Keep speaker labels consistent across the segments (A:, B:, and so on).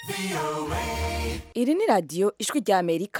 A: iri ni radiyo ijwi rya amerika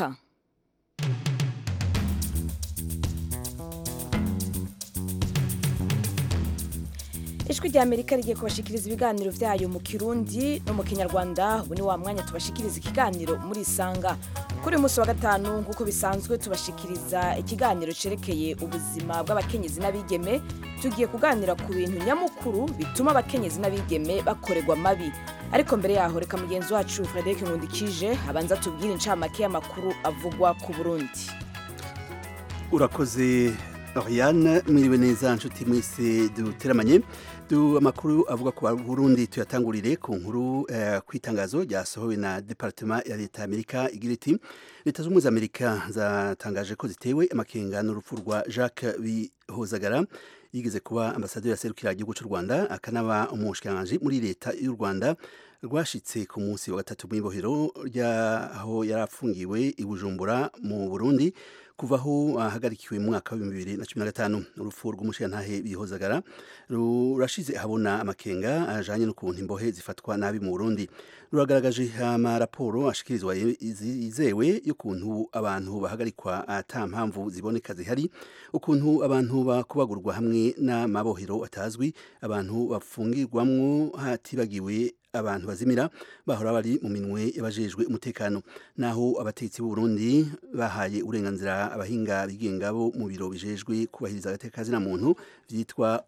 A: ijwi rya amerika rigiye kubashikiriza ibiganiro byayo mu kirundi no mu kinyarwanda ubu ni wa mwanya tubashikiriza ikiganiro muri isanga kuri uyu munsi wa gatanu nk'uko bisanzwe tubashikiriza ikiganiro cyerekeye ubuzima bw'abakenyezi n'abigeme tugiye kuganira ku bintu nyamukuru bituma abakenyezi n'abigeme bakorerwa mabi ariko mbere yaho reka mugenzi wacu frederic nkundikije abanza tubwire incamake y'amakuru avugwa ku burundi
B: urakoze Oriane mwiriwe neza nshuti mwese duteramanye du amakuru avuga ku Burundi tuyatangurire ku nkuru eh, kwitangazo ryasohowe na Departement ya Leta Amerika igira iti Leta z'Ubumwe za Amerika zatangaje ko zitewe amakenga n'urupfu rwa Jacques Bihozagara yigeze kuba ambasaderi aserukira igihugu cy'u Rwanda akanaba umushikiranganji muri leta y'u Rwanda rwashitse ku munsi wa gatatu mw'ibohero ryaho yarafungiwe i Bujumbura mu Burundi kuva aho ahagarikiwe mu mwaka wa bibiri na cumi na gatanu urupfu rw'umushirantahe bihozagara rurashize ahabona amakenga ajanye n'ukuntu imbohe zifatwa nabi mu Burundi ruragaragaje amaraporo ashikirizwa yizewe y'ukuntu abantu bahagarikwa ata mpamvu ziboneka zihari ukuntu abantu bakubagurwa hamwe n'amabohero atazwi abantu bafungirwamwo hatibagiwe abantu bazimira bahora bari mu minwe y'abajejwe umutekano naho abategetsi b'u Burundi bahaye uburenganzira abahinga bigenga bo mu biro bijejwe kubahiriza agateka zina muntu vyitwa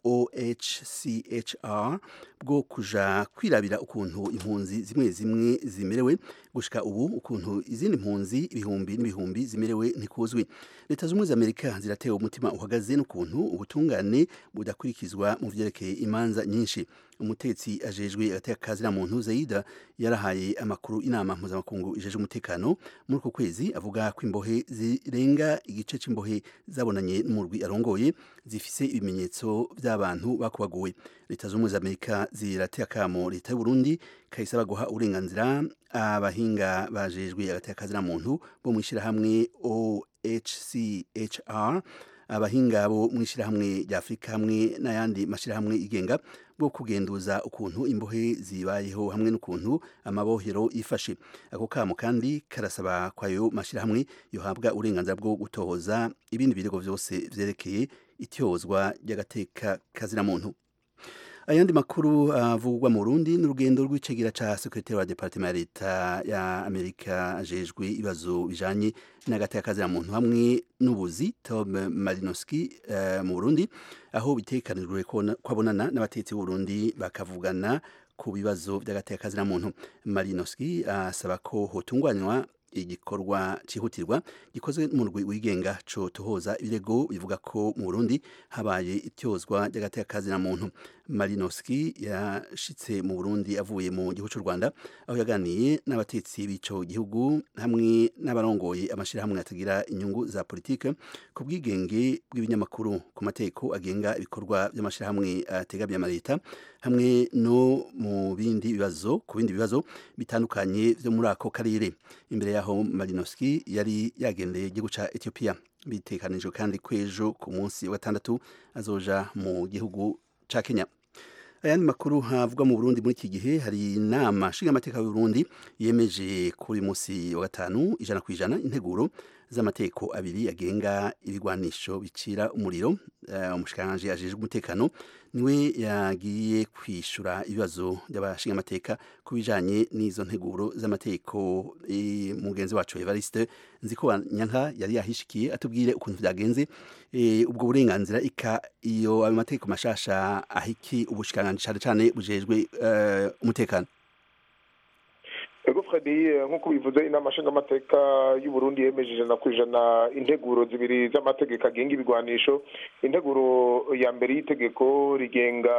B: OHCHR bwo kuja kwirabira ukuntu impunzi zimwe zimwe zimerewe gushika ubu ukuntu izindi mpunzi ibihumbi n'ibihumbi zimerewe ntikuzwi leta z'ubumwe za amerika ziratewe umutima uhagaze n'ukuntu ubutungane budakurikizwa mu vyerekeye imanza nyinshi umutetsi ajejwe agateka kazina muntu Zaida yarahaye amakuru inama mpuzamakungu ijeje umutekano muri uko kwezi avuga ko imbohe zirenga igice c'imbohe zabonanye n'umurwi arongoye zifise ibimenyetso by'abantu bakubaguwe leta z'ubumwe za amerika zirateye akamo leta y'u Burundi kayisaba guha uburenganzira abahinga bajejwe agateka kazina muntu bo mwishirahamwe OHCHR abahinga bo mwishirahamwe rya Afrika hamwe n'ayandi mashirahamwe igenga bwo kugenduza ukuntu imbohe zibayeho hamwe n'ukuntu amabohero yifashe ako kamo kandi karasaba kwayo mashirahamwe yohabwa uburenganzira bwo gutohoza ibindi birego vyose vyerekeye ityozwa ry'agateka kazina muntu ayandi makuru avugwa uh, mu Burundi n'urugendo rw'icegera ca secretary wa departement ya leta ya Amerika ajejwe ibibazo bijanye n'agateka kazina muntu hamwe n'ubuzi Tom Malinowski uh, mu Burundi aho bitekanijwe kwabonana n'abatetsi b'u Burundi bakavugana ku bibazo by'agateka kazina muntu Malinowski asaba uh, ko hotunganywa igikorwa cyihutirwa gikozwe mu rwi wigenga co tohoza ibirego bivuga ko mu Burundi habaye ityozwa ry'agateka kazina muntu Malinowski yashitse mu Burundi avuye mu gihugu cy'u Rwanda aho yaganiye n'abatetsi b'ico gihugu hamwe n'abarongoye amashirahamwe atagira inyungu za politike ku bwigenge bw'ibinyamakuru ku mateko agenga ibikorwa by'amashirahamwe ategamiye amaleta hamwe no mu bindi bibazo ku bindi bibazo bitandukanye byo muri ako karere imbere yaho Malinowski yari yagendeye igihugu ca Ethiopia bitekanijwe kandi kwejo ku munsi wa gatandatu azoja mu gihugu ca Kenya ayandi makuru havugwa mu Burundi muri iki gihe hari inama nshingamateka y'u Burundi yemeje kuri munsi wa gatanu ijana ku ijana integuro z'amateko abiri agenga ibigwanisho bicira umuriro uh, umushikiranganje ajejwe umutekano niwe yagiye kwishura ibibazo by'abashingamateka ku bijanye n'izo nteguro z'amateko e, mugenzi wacu Evariste nziko nyanka yari yahishikiye atubwire ukuntu vyagenze e, ubwo burenganzira ika iyo ayo mateko mashasha ahiki ubushikiranganje cyane cyane bujejwe uh, umutekano
C: ego fredi nk'uko bivuze inama nshingamateka y'u Burundi yemeje ijana ku ijana integuro zibiri z'amategeko agenga ibigwanisho integuro ya mbere y'itegeko rigenga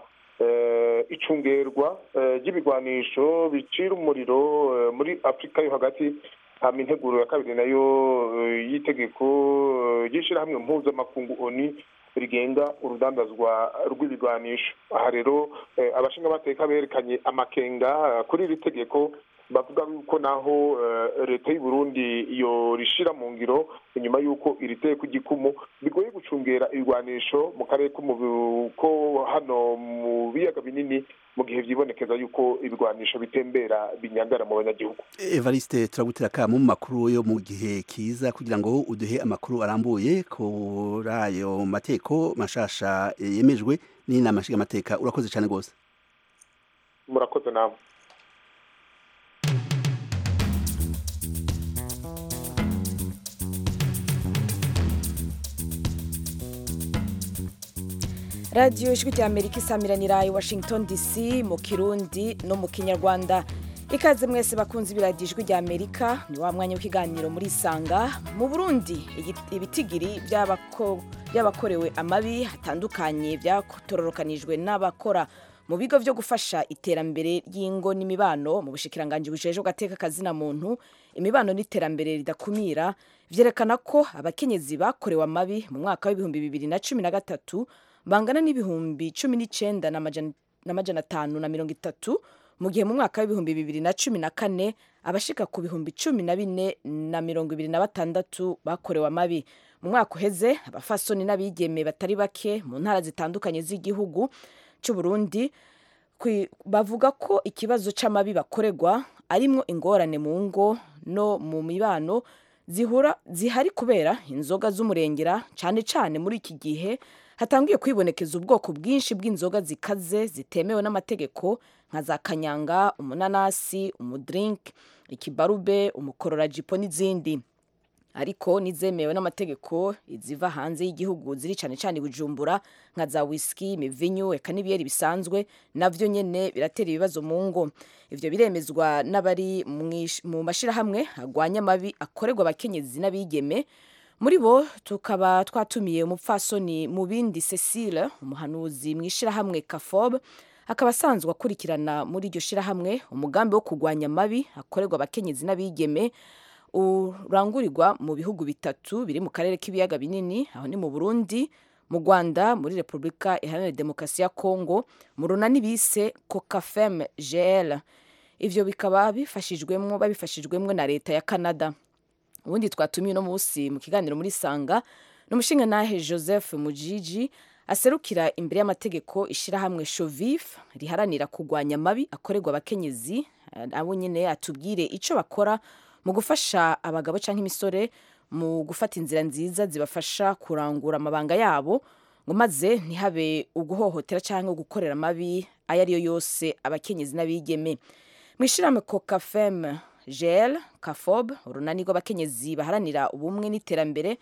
C: icungerwa ry'ibigwanisho bicira umuriro muri afurika yo hagati hama integuro ya kabiri nayo y'itegeko ry'ishyirahamwe mpuzamakungu oni rigenga urudandazwa rw'ibigwanisho aha rero abashingamateka berekanye amakenga kuri iri tegeko bavuga yuko naho leta y'u Burundi iyo rishira mu ngiro inyuma y'uko iri teko igikumu bigoye gucungera ibigwanisho mu karere ko hano mu biyaga binini mu gihe vyibonekeza yuko ibigwanisho bitembera binyagara mu banyagihugu
B: Evariste turagutera kamo mu makuru yo mu gihe kiza kugira ngo uduhe amakuru arambuye kuri ayo mateko mashasha yemejwe n'inama nshingamateka urakoze cyane rwose
C: murakoze namwe
A: radiyo ijwi rya amerika isamiranira i washington dc mu kirundi no mu kinyarwanda ikaze mwese bakunze ibiradiyo ijwi rya amerika ni wa mwanya w'ikiganiro muri isanga mu burundi ibitigiri by'abakorewe amabi hatandukanye byatororokanijwe n'abakora mu bigo byo gufasha iterambere ry'ingo n'imibano mu bushikiranganji bujeje gateka kazina muntu imibano n'iterambere ridakumira vyerekana ko abakenyezi bakorewe amabi mu mwaka w'ibihumbi bibiri na cumi na gatatu bangana n'ibihumbi cumi n'icenda n'amajana atanu na mirongo itatu mu gihe mu mwaka w'ibihumbi bibiri na cumi na kane abashika ku bihumbi cumi na bine na mirongo ibiri na batandatu bakorewe amabi mu mwaka uheze abafasoni n'abigeme batari bake mu ntara zitandukanye z'igihugu cy'u Burundi bavuga ko ikibazo c'amabi bakorerwa arimwo ingorane mu ngo no mu mibano zihura zihari kubera inzoga z'umurengera cane cane muri iki gihe hatangiye kwibonekeza ubwoko bwinshi bw'inzoga zikaze zitemewe n'amategeko nka za kanyanga umunanasi umudrink ikibarube umukororajipo n'izindi ariko nizemewe n'amategeko iziva hanze y'igihugu ziri cyane cyane bujumbura nka za whisky imivinyu eka n'ibiyeri bisanzwe navyo nyene biratera ibibazo mu ngo ivyo biremezwa n'abari mu mashirahamwe agwanya amabi akorerwa abakenyezi n'abigeme muri bo tukaba twatumiye umupfasoni mu bindi Cecile umuhanuzi mu ishirahamwe Kafob akaba asanzwe akurikirana muri iryo shirahamwe umugambi wo kurwanya amabi akorerwa abakenyezi n'abigeme urangurirwa mu bihugu bitatu biri mu karere k'ibiyaga binini aho ni mu Burundi mu Rwanda muri Repubulika Iharanira Demokarasi ya Kongo mu runani bise Cocafem GL ivyo bikaba bifashijwemwo babifashijwemwo na leta ya Canada ubundi twatumiye uno munsi mu kiganiro muri sanga n'umushingantahe joseph mujiji aserukira imbere y'amategeko ishirahamwe shovif riharanira kurwanya amabi akorerwa abakenyezi abo nyine atubwire ico bakora mu gufasha abagabo canke imisore mu gufata inzira nziza zibafasha kurangura amabanga yabo ngo maze ntihabe uguhohotera canke gukorera amabi ayo ariyo yose abakenyezi n'abigeme mu ishirahamwe cocafem gel kafob urunani rw'abakenyezi baharanira ubumwe n'iterambere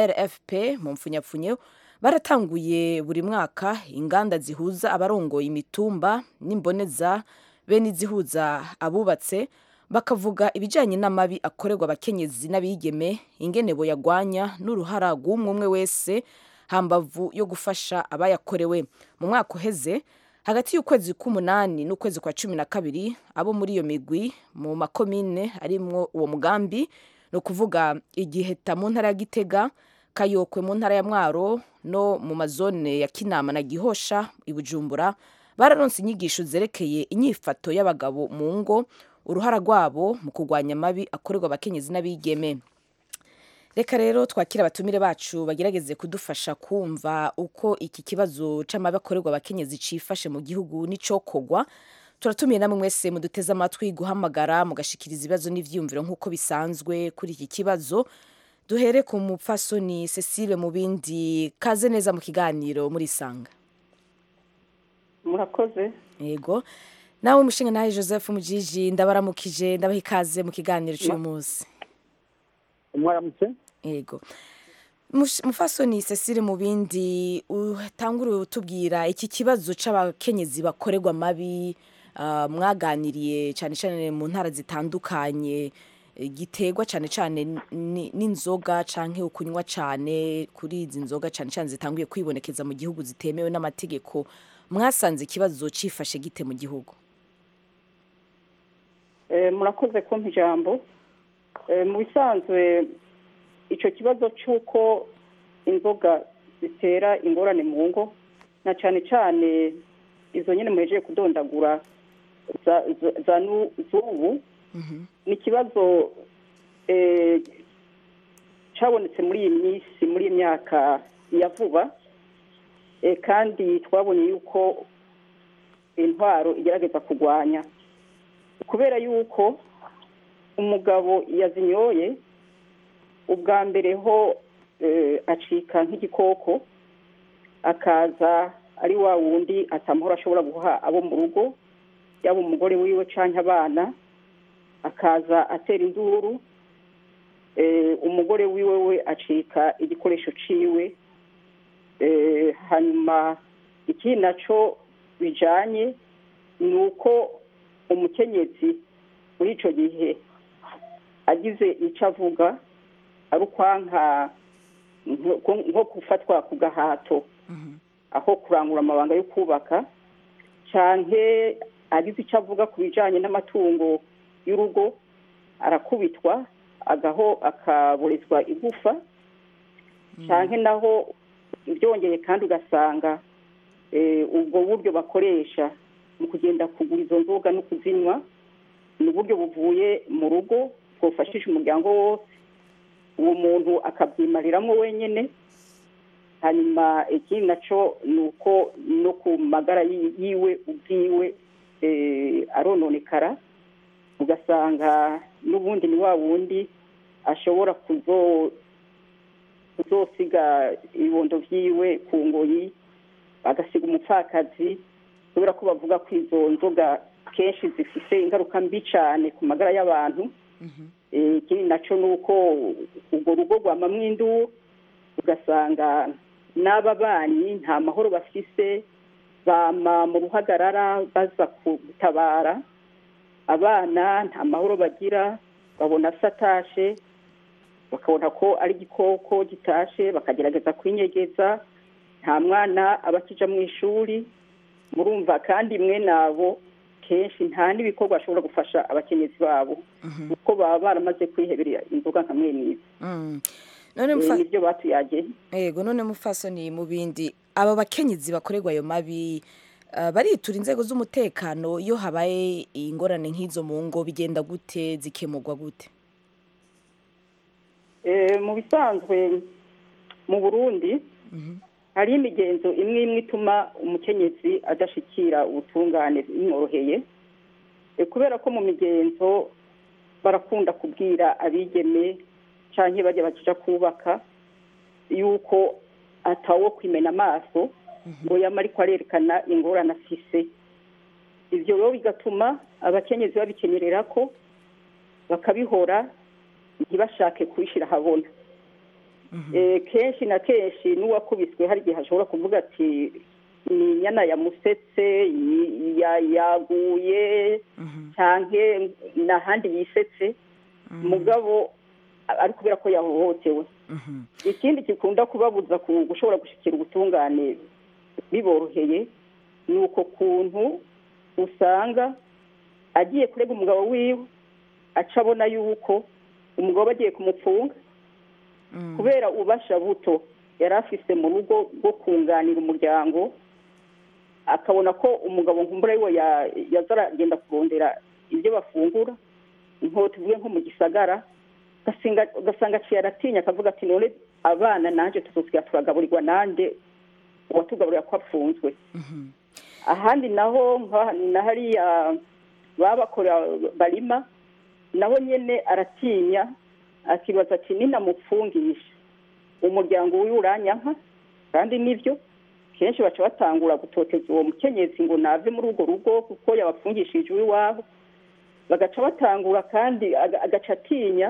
A: rfp mu mpfunyapfunyo baratanguye buri mwaka inganda zihuza abarongoye imitumba n'imboneza bene izihuza abubatse bakavuga ibijyanye n'amabi akorerwa abakenyezi n'abigeme ingene boyagwanya n'uruhara rw'umwe umwe wese hambavu yo gufasha abayakorewe mu mwaka uheze hagati y'ukwezi k'umunani n'ukwezi kwa cumi na kabiri abo muri iyo migwi mu makomine arimwo uwo mugambi ni ukuvuga igiheta mu ntara ya gitega kayokwe mu ntara ya mwaro no mu mazone ya kinama na gihosha i bujumbura bararonse inyigisho zerekeye inyifato y'abagabo mu ngo uruhara rwabo mu kurwanya amabi akorerwa abakenyezi n'abigeme reka rero twakira abatumire bacu bagerageze kudufasha kumva uko iki kibazo c'amabi akorerwa abakenyezi cifashe mu gihugu n'icokogwa turatumiye namwe mwese muduteze amatwi guhamagara mugashikiriza ibibazo n'ivyiyumviro nk'uko bisanzwe kuri iki kibazo duhere ku mupfasoni cecile mu bindi kaze neza mu kiganiro muri sanga
D: murakoze
A: yego nawe umushinga nawe joseph mujiji ndabaramukije ndabaha ikaze mu kiganiro cy'uyu munsi
D: mwaramutse
A: yego mufasoni cecile mu bindi utangure utubwira iki kibazo c'abakenyezi bakorerwa amabi mwaganiriye cyane cyane mu ntara zitandukanye giterwa cyane cyane n'inzoga canke ukunywa cyane kuri izi nzoga cyane cyane zitanguye kwibonekeza mu gihugu zitemewe n'amategeko mwasanze ikibazo cifashe gite mu gihugu
D: murakoze kumpa ijambo mu bisanzwe icyo kibazo cy'uko inzoga zitera ingorane mu ngo na cyane cyane izo nyine muhejeje kudondagura za n'ubu ni ikibazo eh, cyabonetse muri iyi minsi muri iyi myaka ya vuba eh, kandi twabonye yuko intwaro igerageza kurwanya kubera yuko umugabo yazinyoye ubwa mbere ho eh, acika nk'igikoko akaza ari wa wundi atamahoro ashobora guha abo mu rugo yaba umugore wiwe cyangwa abana akaza atera induru eh, umugore wiwe we acika igikoresho ciwe eh, hanyuma ikindi naco bijanye ni uko umukenyezi muri ico gihe agize ico avuga ari ukwanka nko nko gufatwa ku gahato aho kurangura amabanga yo kubaka canke agize icyo avuga ku bijanye n'amatungo y'urugo arakubitwa agaho akaburizwa igufa canke naho byongeye kandi ugasanga eh, ubwo buryo bakoresha mu kugenda kugura izo nzoga no kuzinywa ni uburyo buvuye mu rugo bwofashisha umuryango wose uwo muntu akabyimariramwo wenyine hanyuma ikindi naco ni uko no ku magara yi- yiwe ubwiwe eh, arononekara ugasanga n'ubundi ni wa wundi ashobora kuzo kuzosiga ibibondo vyiwe ku ngoyi agasiga umupfakazi kubera ko bavuga ko izo nzoga kenshi zifise ingaruka mbi cane ku magara y'abantu Eh, ikindi naco ni uko urwo rugo rwamamwo induru ugasanga n'ababanyi nta mahoro bafise bama mu ruhagarara baza gutabara abana nta mahoro bagira babona se atashe bakabona ko ari igikoko gitashe bakagerageza kwinyegeza nta mwana aba akija mu ishuri murumva kandi mwe nabo kenshi nta n'ibikorwa bashobora gufasha abakenyezi babo kuko baba baramaze kwihebera inzoga nka mwene izi
A: Mm. none
D: Eh,
A: mufa
D: nibyo batuyageye
A: yego none mufasoni mu bindi aba bakenyezi bakorerwa ayo mabi ah, baritura inzego z'umutekano iyo habaye ingorane nk'izo mu ngo bigenda gute zikemurwa gute
D: Eh, mu bisanzwe mu burundi hari imigenzo imwe imwe ituma umukenyezi adashikira ubutungane bimworoheye Eh, kubera ko mu migenzo barakunda kubwira abigeme canke bajya baja kubaka yuko atawo kwimena amaso ngo yama ariko arerekana ingorane afise ivyo rero bigatuma abakenyezi babikenyerera ko bakabihora ntibashake kubishira ahabona Eh, kenshi na kenshi n'uwakubiswe hari igihe ashobora kuvuga ati ni inyana yamusetse yi- ya- yaguye canke n'ahandi yisetse mugabo a- ari kubera ko yahohotewe ikindi gikunda kubabuza ku- gushobora gushikira ubutungane biboroheye ni uko kuntu usanga agiye kurega umugabo wiwe aca abona yuko umugabo agiye kumupfunga kubera ubasha buto yari afise mu rugo bwo kunganira umuryango akabona ko umugabo nkumbura yiwe ya- yaza aragenda kurondera ibyo bafungura nko tuvuge nko mu gisagara ugasinga- ugasanga aciye aratinya akavuga ati none abana nanjye tuzosiga turagaburirwa nanjye uwatugaburira ko apfunzwe ahandi naho nka- na hariya baba bakora barima naho nyene aratinya akibaza ati ninamupfungisha umuryango wiwe uranyanka kandi nibyo kenshi baca batangura gutoteza uwo mukenyezi ngo nave muri urwo rugo kuko yabapfungishije iw'iwabo bagaca batangura kandi aga- agaca atinya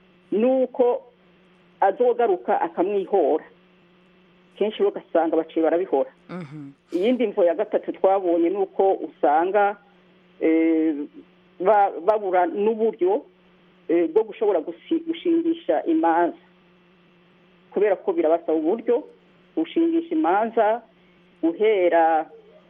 D: nuko azogaruka akamwihora kenshi rero ugasanga baciye barabihora iyindi mvo ya gatatu twabonye ni uko usanga eh, ba- babura n'uburyo eh, bwo gushobora gusi- gushingisha imanza kubera ko birabasaba uburyo gushingisha imanza guhera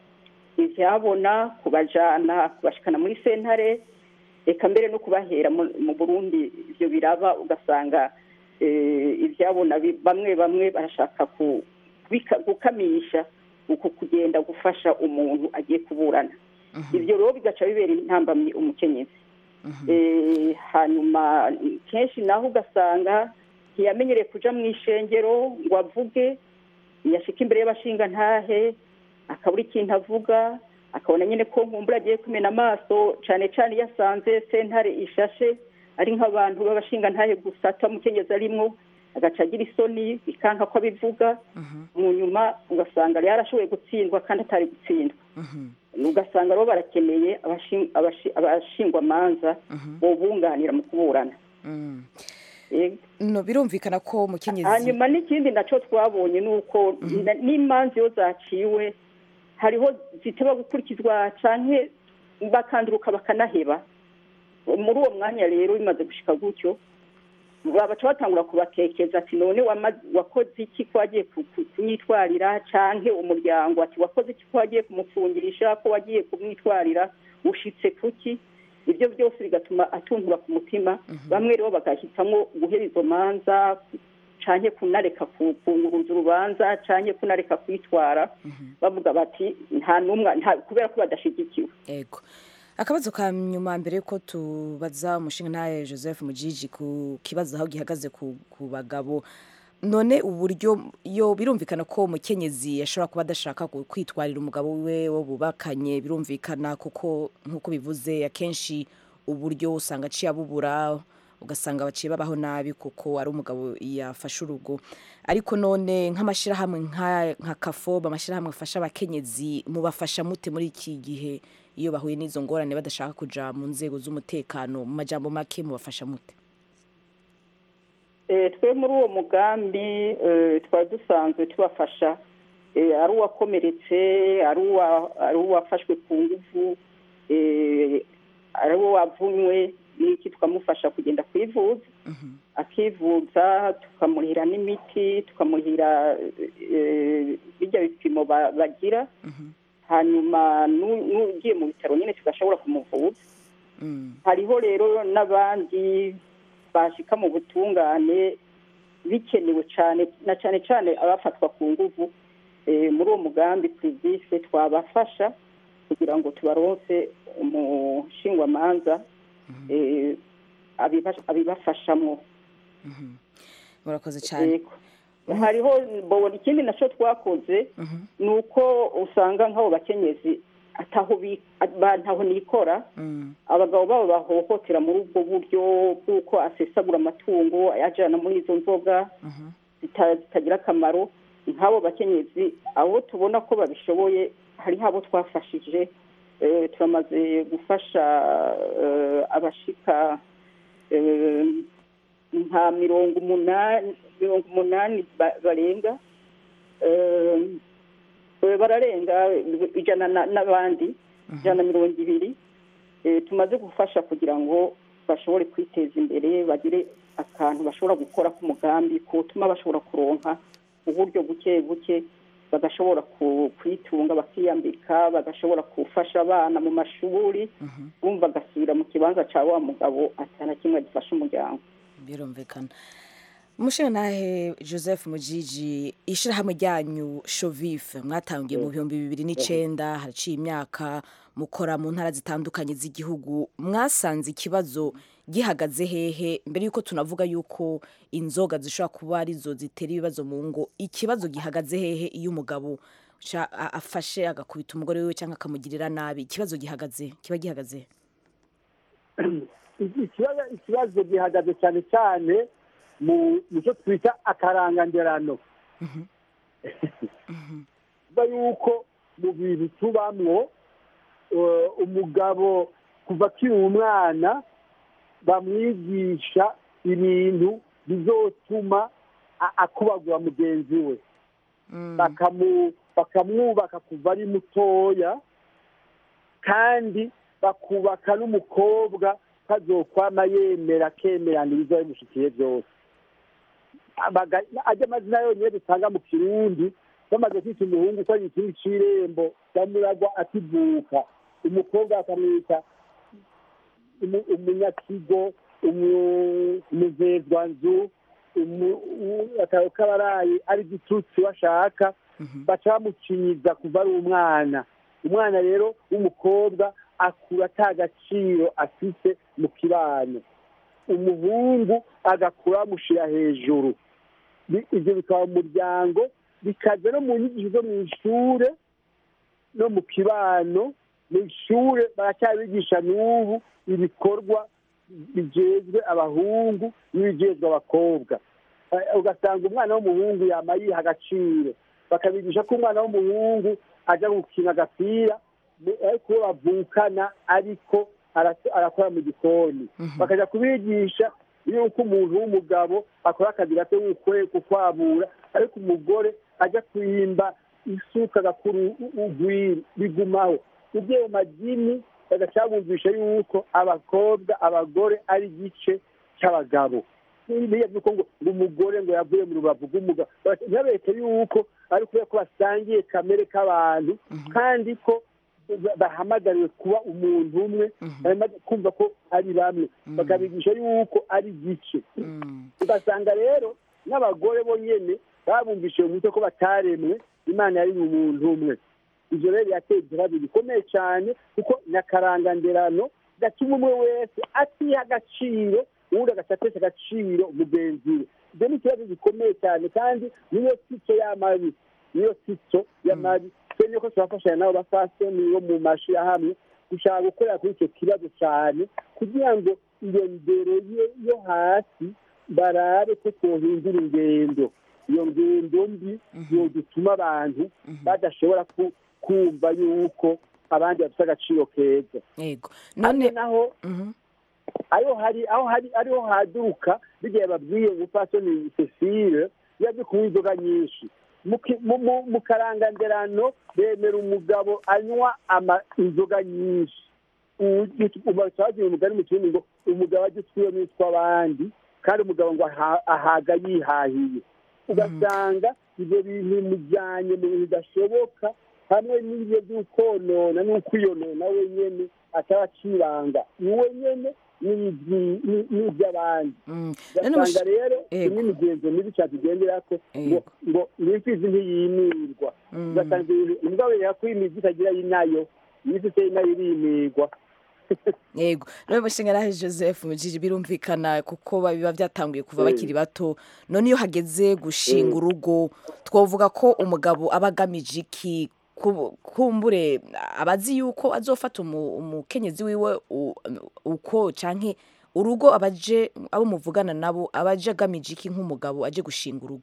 D: ibyabona kubajana kubashikana muri sentare reka mbere no kubahera mu- mu burundi ibyo biraba ugasanga eh, ibyabona bi- bamwe bamwe barashaka ku- kubika- gukamisha uku kugenda gufasha umuntu agiye kuburana ibyo rero bigaca bibera intambamyi umukenyezi Eh, hanyuma kenshi naho ugasanga ntiyamenyereye kuja mu ishengero ngo avuge yashika imbere y'abashingantahe akabura ikintu avuga akabona nyine ko nkumbura agiye kumena amaso cane cane iyo asanze sentare ishashe ari nk'abantu b'abashingantahe gusa atamukenyezi arimwo agaca agira isoni bikanka ko abivuga mu nyuma ugasanga rero arashoboye gutsindwa kandi atari gutsindwa ugasanga rero barakeneye abashi- abashi- abashingwamanza bobunganira mu kuburana Yego.
A: no birumvikana ko umukenyezi
D: hanyuma n'ikindi nacyo twabonye ni uko na- n'imanza iyo zaciwe hariho ziteba gukurikizwa canke bakanduruka bakanaheba muri uwo mwanya rero bimaze gushika gutyo babaca batangura kubakekeza ati none wama- wakoze iki ko wagiye ku- ku- kumwitwarira canke umuryango ati wakoze iki ko wagiye kumupfungirisha ko wagiye kumwitwarira ushitse kuki ibyo byose bigatuma atuntura ku mutima bamwe rero bagahitamo guhera izo manza canke kunareka ku- kunguruza urubanza canke kunareka kwitwara bavuga bati nta n'umwe nta- kubera ko badashigikiwe
A: ego akabazo ka nyuma mbere yuko tubaza umushinga ntaye joseph mujiji ku kibazo aho gihagaze ku, ku bagabo none uburyo yo birumvikana ko umukenyezi ashobora kuba adashaka ku- kwitwarira umugabo we wo bubakanye birumvikana kuko nk'uko bivuze akenshi uburyo usanga aciye abubura ugasanga baciye babaho nabi kuko ari umugabo yafashe urugo ariko none nk'amashyirahamwe nka nka kafoba amashyirahamwe afasha abakenyezi mubafasha mute muri iki gihe iyo bahuye n'izo ngorane badashaka kuja mu nzego z'umutekano mu majambo make mubafasha mute
D: Eh, twe muri uwo mugambi eh, twari dusanzwe tubafasha eh, ari uwakomeretse ari uwa- ari uwafashwe ku nguvu eh, ari uwo wavunywe n'iki tukamufasha kugenda kwivuza akivuza tukamurihira n'imiti tukamurihira eh, bijya bipimo ba- bagira hanyuma nu- n'ugiye mu bitaro nyine tugashobora kumuvuza hariho rero n'abandi bashika mu butungane bikenewe cyane na cyane cyane abafatwa ku nguvu Eh, muri uwo mugambi privise twabafasha kugira ngo tubaronse umushingwamanza eh, abiba- abibafashamo
A: murakoze cyane
D: Yego. hariho bo ikindi nacyo twakoze ni uko usanga nk'abo bakenyezi ataho bi- ba- ntaho nikora abagabo babo bahohotera muri ubwo buryo bw'uko asesagura amatungo ayajyana muri izo nzoga zita- zitagira akamaro nk'abo bakenyezi abo tubona ko babishoboye hariho abo twafashije eh, turamaze gufasha eh, abashika eh, nka mirongo umunani mirongo umunani ba- barenga Eh, eh, bararenga ijana na- n'abandi ijana na mirongo ibiri Eh, tumaze gufasha kugira ngo bashobore kwiteza imbere bagire akantu bashobora gukora k'umugambi kutuma bashobora kuronka uburyo buke buke bagashobora ku- kwitunga bakiyambika bagashobora gufasha abana mu mashuri bumva agasubira mu kibanza cya wa mugabo atana kimwe gifasha umuryango
A: birumvikana umushinga ntahe joseph mujiji ishyirahamwe ryanyu shovife mwatangiye mu bihumbi bibiri n'icyenda haraciye imyaka mukora mu ntara zitandukanye z'igihugu mwasanze ikibazo gihagaze hehe mbere y'uko tunavuga y'uko inzoga zishobora kuba arizo zitera ibibazo mu ngo ikibazo gihagaze hehe iyo umugabo sha- a- afashe agakubita umugore we cyangwa akamugirira nabi ikibazo gihagaze kiba gihagaze
E: ikibazo ikibazo gihagaze cyane cyane mu mu cyo twita akaranganderano kuba yuko mu bintu tubamwo eh, umugabo kuva akiri umwana bamwigisha ibintu bizotuma a- akubagura mugenzi we bakamu- bakamwubaka kuva ari mutoya kandi bakubaka n'umukobwa kazokwama yemera akemerana ibiza bimushikiye byose Abaga- ajya amazina yonyine dusanga mu kirundi bamaze kwita umuhungu ko ari ikindi c'irembo bamuragwa akivuka umukobwa bakamwita umu- umunyakigo umu- umuzezwanzu umu- u- akaba kabaraye ari gitutsi bashaka baca bamukinyiza kuva ari umwana umwana rero w'umukobwa akura ata gaciro afite mu kibano umuhungu agakura bamushyira hejuru Bi- ibyo bikaba mu muryango bikaza no mu nyigisho zo mu ishure no mu kibano mu ishure baracyabigisha n'ubu ibikorwa bijejwe abahungu n'ibijejwe abakobwa Eh, ugasanga umwana w'umuhungu yama yiha agaciro bakabigisha ko umwana w'umuhungu ajya gukina agapira mu- ariko uwo bavukana ariko ara- arakora mu gikoni bakajya kubigisha yuko umuntu w'umugabo akora akazi gato nk'ukwe kukwabura ariko umugore ajya kwimba isuka agakura u- urwiri bigumaho ugiye mu madini bagacabumvisha yuko abakobwa abagore ari igice cy'abagabo biriya by'uko ngo ngo umugore ngo yavuye mu rubavu rw'umugabo ntibabereke yuko ari kubera ko basangiye kamere k'abantu kandi ko ba- bahamagariwe kuba umuntu umwe bahamaga- kumva ko ari bamwe bakabigisha yuko ari igice ugasanga rero n'abagore bo nyene babumvishije mu mutwe ko bataremwe imana yari mu muntu umwe ivyo rero birateye ikibazo gikomeye cyane kuko n'akaranganderano gatuma umwe wese atiha agaciro uwundi agasatesha agaciro mugenzi we ibyo ni ikibazo gikomeye cyane kandi niyo sico y'amabi niyo sico y'amabi twe niyo ko turafashanya n'abo bafasoni bo mu mashirahamwe gushaka gukorera kuri icyo kibazo cyane kugira ngo iyo ndero ye- yo hasi barabe ko twohindura ingendo iyo ngendo mbi yodutuma abantu badashobora ku- kumva yuko abandi bafite agaciro keza
A: yego
E: none
A: none
E: naho
A: Mhm.
E: aho hari aho hari ariho haduruka bigiye babwiye umupfasoni Cecile yaje kunywa inzoga nyinshi Mu ki- mu- mu- mu karanganderano bemera umugabo anywa ama inzoga nyinshi ubacagira umugani mu kindi ngo umugabo ajya utwiwe n'utw'abandi kandi umugabo ngo aha- ahaga yihahiye ugasanga ibyo bintu bimujyanye mu bintu bidashoboka hamwe n'ibyo by'ukonona n'ukwiyonona wenyene ataba acibanga ni wenyene n'ibyi- ni- n'iby'abandi
A: Mm. None
E: ugasanga
A: mush-
E: rero
A: Yego.
E: imwe imigenzo mibi cyane tugenderako ngo
A: Yego.
E: ngo n'imfizi ntiyimirwa
A: Mm.
E: ugasanga ibintu imbwa yereka ko imizi itagira inayo imisi inayo irimirwa
A: yego rero mushingarahe joseph mujiji birumvikana kuko biba byatanguye kuva bakiri bato none iyo hageze gushinga urugo twavuga ko umugabo aba agamije iki Ku- kumbure abazi yuko azofata umu- umukenyezi wiwe u- uko canke urugo abaje abo muvugana nabo abaje agamije iki nk'umugabo aje gushinga urugo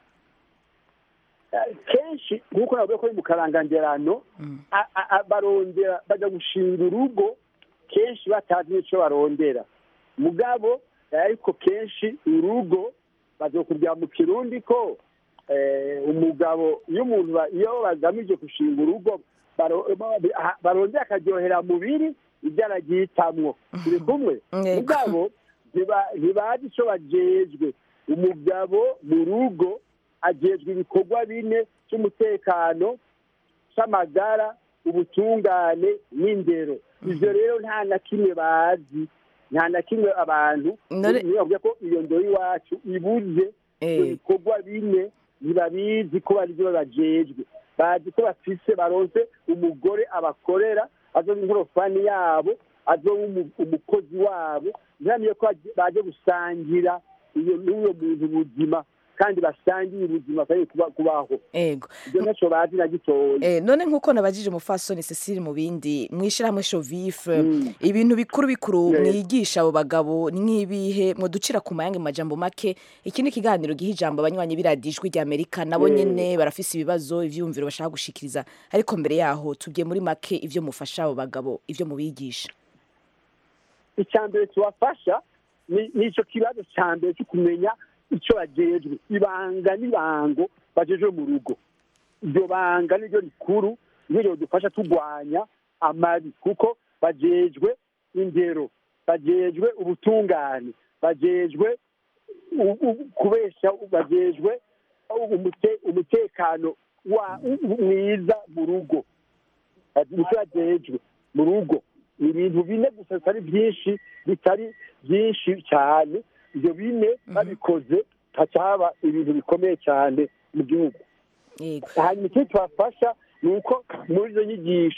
E: Eh, kenshi nk'uko navuga ko ari mu karanganderano a- a- a- barondera bajya gushinga urugo kenshi batazi n'icyo barondera mugabo eh, ariko kenshi urugo bazokubwira mu kirundi ko eh, umugabo iyo umuntu ba- iyo bagamije gushinga urugo baro- ba- barondera akaryohera mubiri ibyo aragitamwo turi kumwe
A: Yego.
E: mugabo ntiba- ntibazi icyo bajejwe umugabo mu rugo ajejwe ibikorwa bine cy'umutekano cy'amagara ubutungane n'indero ibyo rero nta na kimwe bazi nta na kimwe abantu
A: None-
E: niyo bavuga ko iyo ndoro iwacu ibuze ibyo
A: Eh.
E: bikorwa bine ntibabizi ko bari byo bajejwe bazi ko bafise baronse umugore abakorera azoba inkorofani yabo azoba umu- umukozi wabo ntihamiye ko baje- baje gusangira iyo n'uyo muntu ubuzima kandi basangiye ubuzima kandi kuba- kubaho
A: yego
E: ibyo ntacyo bazi na gitoya
A: Eh, none nk'uko nabajije umufasoni Cecile mu bindi mwishirahamwe Shovife
E: Mm.
A: ibintu bikuru bikuru
E: Yes.
A: mwigisha abo bagabo ni nk'ibihe muducira ku mayange mu majambo make iki ni ikiganiro giha ijambo abanywanyi b'iradijwi rya Amerika nabo
E: Mm.
A: nyene barafise ibibazo ivyumviro bashaka gushikiriza ariko mbere yaho tubye muri make ivyo mufasha abo bagabo ivyo mubigisha
E: icya mbere tubafasha ni ni icyo kibazo cya mbere cyo kumenya icyo bajejwe ibanga n'ibango bajejwe mu rugo iryo banga niryo rikuru niryo ridufasha turwanya amabi kuko bajejwe indero bajejwe ubutungane bajejwe u- u- kubesha bajejwe umute- umutekano wa- mwiza mu rugo nicyo bajejwe mu rugo ni ibintu bine gusa bitari byinshi bitari byinshi cyane ibyo bine babikoze hacaba ibintu bikomeye cyane mu gihugu
A: yego
E: hanyuma ikindi tubafasha ni uko muri izo nyigisho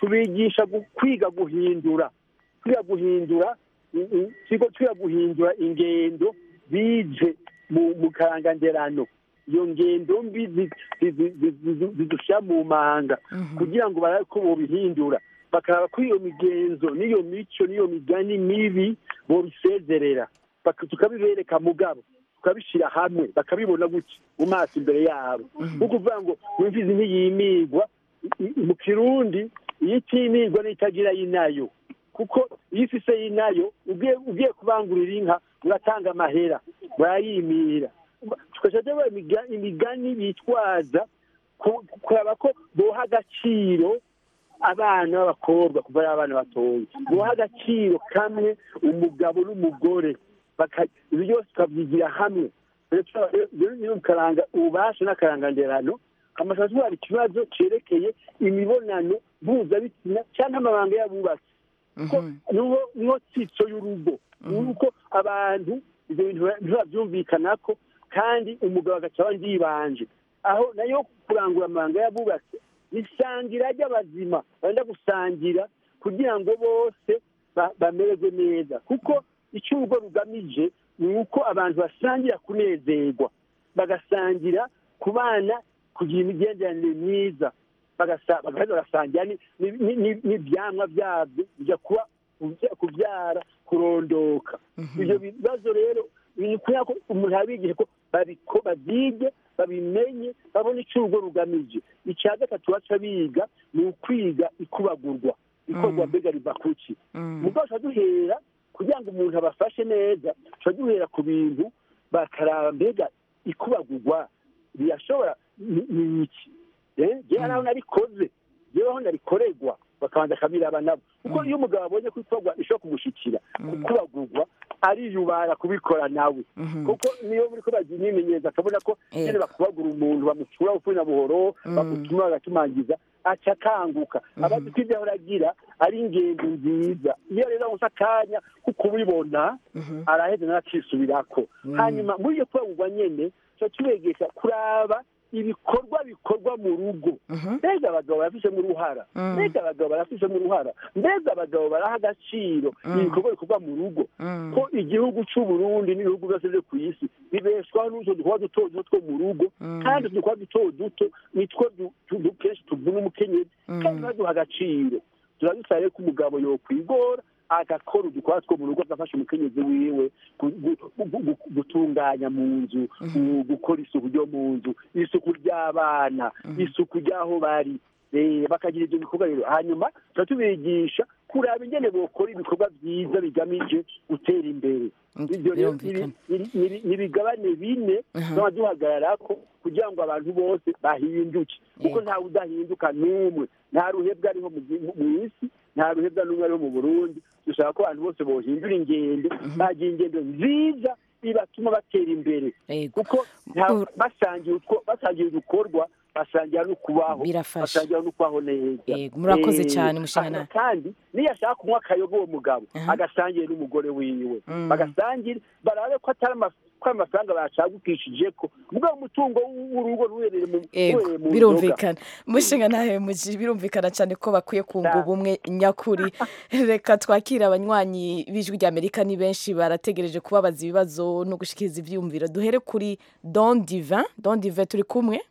E: tubigisha gu- kwiga guhindura kwiga guhindura i- i- twiga twiga guhindura ingendo bije mu mu karanganderano iyo ngendo mbi zi- zi- zi- zi- zi- zidushyira mu manga kugira ngo barabe ko bobihindura bakaraba ko iyo migenzo n'iyo mico n'iyo migani mibi bobisezerera Baka- tukabibereka mugabo tukabishyira hamwe bakabibona gutya mu maso imbere yabo ni ukuvuga ngo imfizi ntiyimigwa i- i- mu kirundi iyo itimigwa n'itagira y'inayo kuko iyo ifise y'inayo ugiye ugiye kubangurira inka uratanga amahera urayimira tukaja tuba imigani bitwaza ku- kuraba ko boha agaciro abana b'abakobwa kuva ari abana batoya boha agaciro kamwe umugabo n'umugore baka- ibyo byose tukabyigira hamwe rero turaba- rero niyo karanga ububasha n'akaranganderano amashusho atwara ikibazo cerekeye imibonano mpuzabitsina cyangwa amabanga y'abubatsi ko niho niho tsitso y'urugo nuko abantu ibyo bintu biba byumvikana ko kandi umugabo agaca abandi yibanje aho nayo kurangura amabanga y'abubatsi isangira ry'abazima benda gusangira kugira ngo bose ba- bamererwe neza kuko icyo urugo rugamije ni uko abantu basangira kunezerwa bagasangira kubana kugira imigenderanire myiza bagasa- bagaheza bagasangira ni- ni- ni- ni- n'ibyamwa byabyo bijya kuba kubya- kubyara kurondoka ibyo bibazo rero ni kubera ko umuntu abigisha ko babiko babyige babimenye babone icyo urugo rugamije icya gatatu baca biga ni ukwiga ikubagurwa ikorwa mbega riva kuki mugabo tuba duhera kugira ngo umuntu abafashe neza tuba duhera ku bintu bakaraba mbega ikubagurwa birashobora ni ni iki Eh, jewe naho narikoze jewe aho narikorerwa bakabanza akabiraba nabo kuko iyo umugabo abonye ko ikorwa ishobora kumushikira kubagurwa ariyubara kubikora nawe kuko niyo muri ko bagira imyimenyerezo akabona ko
A: Yego.
E: nyine bakubagura umuntu bamucura upfuye na buhoro bamutuma bagatumangiza aca akanguka abazi ko ibyo ahora agira ari ingendo nziza iyo rero abuze akanya ko kubibona araheza nawe akisubirako hanyuma muri iyo kubagurwa nyene tuba tubegesha kuraba ibikorwa bikorwa mu rugo mbega abagabo barafishemo uruhara mbega abagabo barafishemo uruhara mbega abagabo baraha agaciro ibikorwa bikorwa mu rugo ko igihugu cy'u Burundi n'ibihugu byose byo ku isi bibeshwaho n'utwo dukorwa duto duto two mu rugo kandi utwo dukorwa duto duto nitwo du- tu- kenshi tuvuna umukenyezi kandi baduha agaciro turadusaba rero ko umugabo yokwigora agakora udukorwa two mu rugo agafasha umukenyezi wiwe gu- gu- gu- gu- gutunganya mu nzu gu- gukora isuku ryo mu nzu isuku ry'abana isuku ry'aho bari Eh, bakagira ibyo bikorwa rero hanyuma tuba tubigisha kuraba ingene bokora ibikorwa byiza bigamije gutera imbere ibyo rero
A: birumvikana.
E: ni- ni- ni- ni ibigabane bine tuba duhagararako kugira ngo abantu bose bahinduke kuko
A: Yego.
E: ntawe udahinduka n'umwe nta ruhebwa ariho mu gi- mu- mu isi nta ruhebwa n'umwe ariho mu burundi dushaka ko abantu bose bohindura ingendo bagira ingendo nziza bibatuma batera imbere
A: Yego.
E: kuko nta-
A: Ur-
E: basangiye utwo- basangiye udukorwa basangira no kubaho
A: Birafasha.
E: basangira no kubaho neza
A: Yego, murakoze
E: Eh,
A: cyane, Mushinga
E: hanyuma kandi niyo ashaka kunywa akayoga uwo mugabo agasangiye n'umugore wiwe bagasangire barabe ko atari ama- ko ayo mafaranga bacagukishije ko mugabo umutungo w'urugo ruherereye mu
A: Ego,
E: ruherereye mu nzoga
A: birumvikana mushinga ntahe muji birumvikana cyane ko bakwiye kunga ubumwe nyakuri reka twakire abanywanyi b'ijwi rya amerika ni benshi barategereje kubabaza ibibazo no gushikiriza ivyiyumviro duhere kuri don divin don divin turi kumwe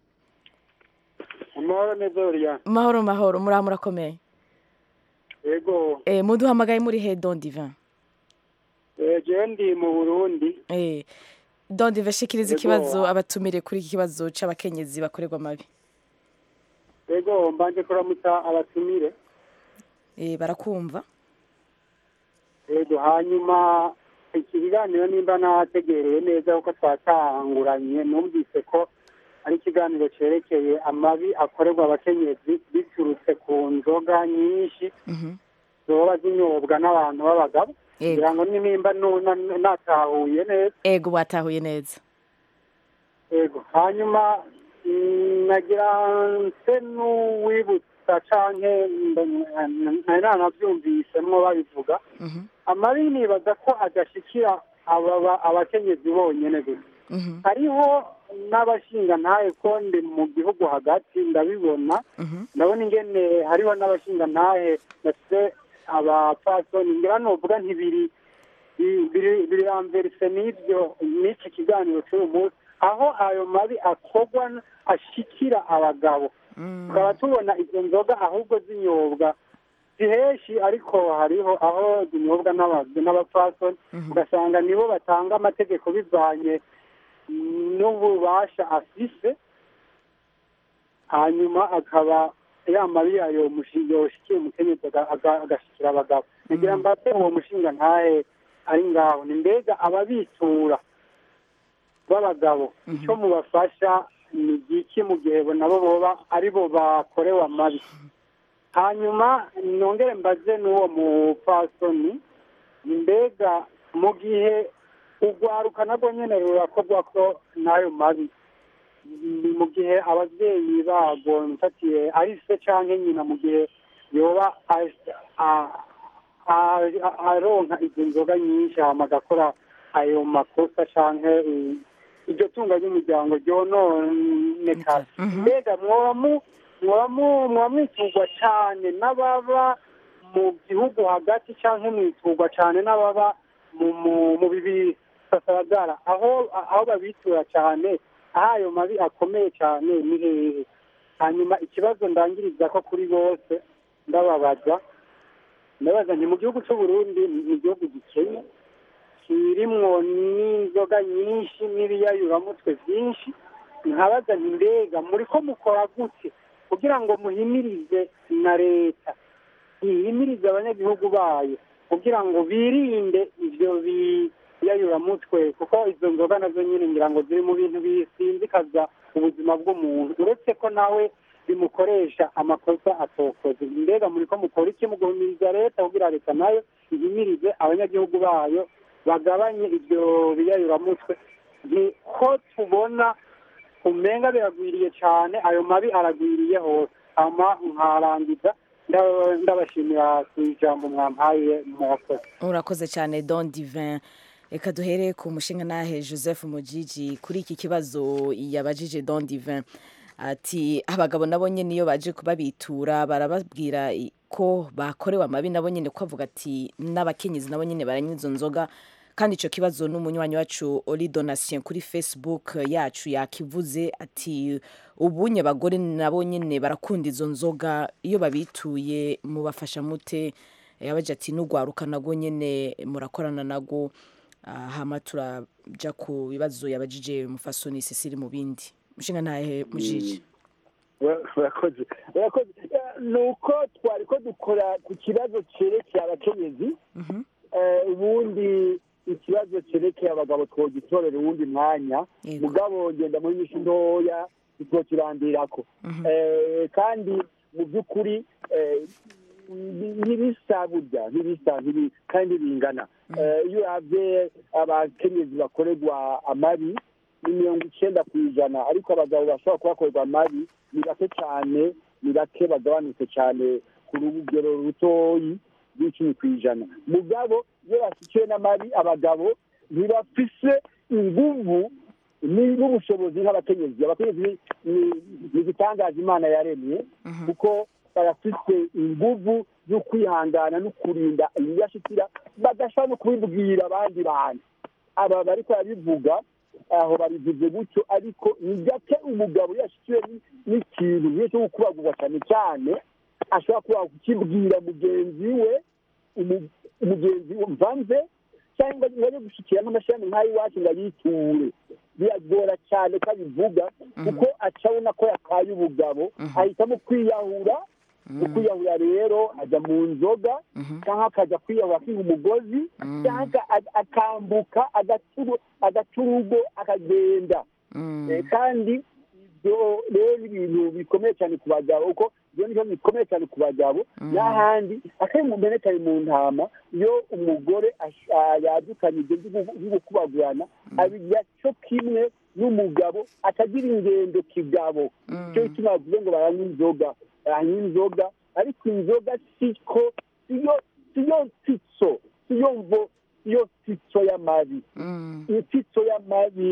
F: amahoro neza uriya
A: mahoro mahoro muraho murakomeye
F: yego
A: eh, muduhamagaye muri he don divin
F: eh, jewe ndi mu burundi
A: eh, don divin shikiriza
F: Yego.
A: ikibazo abatumire kuri iki kibazo c'abakenyezi bakorerwa amabi
F: yego mbanje kuramutsa abatumire
A: eh, barakumva
F: yego hanyuma iki kiganiro nimba nategereye neza kuko twatanguranye numvise ko ari ikiganiro cerekeye amabi akorerwa abakenyezi biturutse ku nzoga nyinshi zoba zinyobwa n'abantu b'abagabo
A: Yego.
F: kugira ngo nimba nu- na- natahuye neza
A: ego batahuye neza
F: yego hanyuma mm, nagira nse n'uwibutsa canke mbe- ntari nanavyumvisemwo babivuga
A: Mhm,
F: amabi nibaza ko adashikira ababa- abakenyezi bonyene gusa
A: mhm,
F: hariho n'abashingantahe ko ndi mu gihugu hagati ndabibona ndabona ingene hariho n'abashingantahe bafite abapfasoni ngira nuvuga ntibiri bi- biri biri amverise n'ibyo n'iki kiganiro cy'uyu munsi aho ayo mabi akorwa n- ashikira abagabo tukaba tubona izo nzoga ahubwo zinyobwa si henshi ariko hariho aho zinyobwa n'aba- n'abapfasoni ugasanga nibo batanga amategeko bivanye n'ububasha afise hanyuma akaba ya mabi yayo yoshikiye umukenyezi aga- aga- agashikira abagabo nagira mbate uwo mushinga ntahe ari ngaho ni mbega ababitura b'abagabo icyo mubafasha ni igiki mu gihe bo nabo boba ari bo bakorewe amabi hanyuma nongere mbaze n'uwo mupfasoni ni mbega mu gihe urwaruka nabwo nyine rurakorwa ko n'ayo mabi ni mu gihe ababyeyi babo mfatiye ari se cyangwa nyina mu gihe yoba a- a- a- a- aronka izo nzoga nyinshi hama agakora ayo makosa cyangwa iryo tunga ry'umuryango ryononekara mbega mwoba mu- mwoba mu- mwoba mwiturwa cyane n'ababa mu gihugu hagati cyangwa mwiturwa cyane n'ababa mu mu- mu bibi sasaragara aho aho babitura cyane aho ayo mabi akomeye cyane ni hehe hanyuma ikibazo ndangiriza ko kuri bose ndababaza ndabaza nti mu gihugu cy'u Burundi ni igihugu gikennye kirimwo n'inzoga nyinshi n'ibiyayuramutwe byinshi nkabaza nti mbega muri ko mukora gute kugira ngo muhimirize na leta ihimirize abanyagihugu bayo kugira ngo birinde ibyo biyayuramutwe kuko izo nzoga nazo nyine ngira ngo ziri mu bintu bisinzikaza ubuzima bw'umuntu uretse ko nawe bimukoresha amakosa atokoze mbega muri ko mukora iki mu guhimiriza leta kugira leta nayo ihimirize abanyagihugu bayo bagabanye ibyo biyayuramutwe ni ko tubona umenga biragwiriye cyane ayo mabi aragwiriye hose ama nkarangiza nda- ndabashimira ku ijambo mwampaye mwakoze
A: urakoze cyane don divin reka duhere ku mushinga nahe joseph mujiji kuri iki kibazo yabajije don divin ati abagabo nabo nyine iyo baje kubabitura barababwira i- ko bakorewe amabi nabo nyine ko avuga ati n'abakenyezi nabo nyine baranywa izo nzoga kandi icyo kibazo n'umunywanyi wacu ori donation kuri facebook yacu yakivuze ati ubunye abagore nabo nyine barakunda izo nzoga iyo babituye mubafasha mute yabaje ati n'ugwaruka nago nyine murakorana nago Ah, hama turaja ku bibazo yabajije mufasoni Cecile mu bindi mushinga ntahe mujiji
E: urakoze urakoze Eh, ni uko twari ko dukora ku kibazo cyerekeye abakenyezi Eh, ubundi ikibazo cyerekeye abagabo twogitorera uwundi mwanya
A: Yego.
E: mugabo genda muri nyinshi ntoya ntitwokirandirako Eh, kandi mu by'ukuri eh, ni- ntibisa burya ntibisa ntibi- kandi bingana Eh, iyo uravye abakenyezi bakorerwa amabi ni mirongo icyenda ku ijana ariko abagabo bashobora kubakorerwa amabi ni bake cyane ni bake bagabanutse cyane ku rugero rutoyi rw'icumi ku ijana mugabo iyo bashyikiwe n'amabi abagabo ntibafise inguvu ni- n'ubushobozi nk'abakenyezi abakenyezi ni- ni- ni igitangaza imana yaremye kuko barafite inguvu zo kwihangana no kurinda ibiyashikira badashobora no kubibwira abandi bantu aba bariko barabivuga aho babivuze gutyo ariko ni gake umugabo yashikiwe ni- n'ikintu nk'iyo cyo gukubagurwa cyane cyane ashobora kuba kukibwira mugenzi we umu- umugenzi we mvanze cyangwa ngo ajye gushikira n'amashami nk'ayo iwacu ngo ayiture biragora cyane ko abivuga kuko acabona ko yakaye ubugabo ahitamo kwiyahura mu kwiyahura rero ajya mu nzoga cyangwa akajya kwiyahura akiha umugozi cyangwa a- akambuka agaca- agaca urugo akagenda Eh, kandi ibyo rero ni ibintu bikomeye cyane ku bagabo kuko ibyo ni byo bikomeye cyane ku bagabo n'ahandi akari mu mbene kari mu ntama iyo umugore ash- ah, yadukanye ibyo byo gukubagurana abigira cyo kimwe n'umugabo atagira ingendo kigabo cyo gituma bavuze ngo baranywa inzoga baranywa inzoga ariko inzoga siko siyo siyo nsitso siyo mvo siyo nsitso y'amabi insitso y'amabi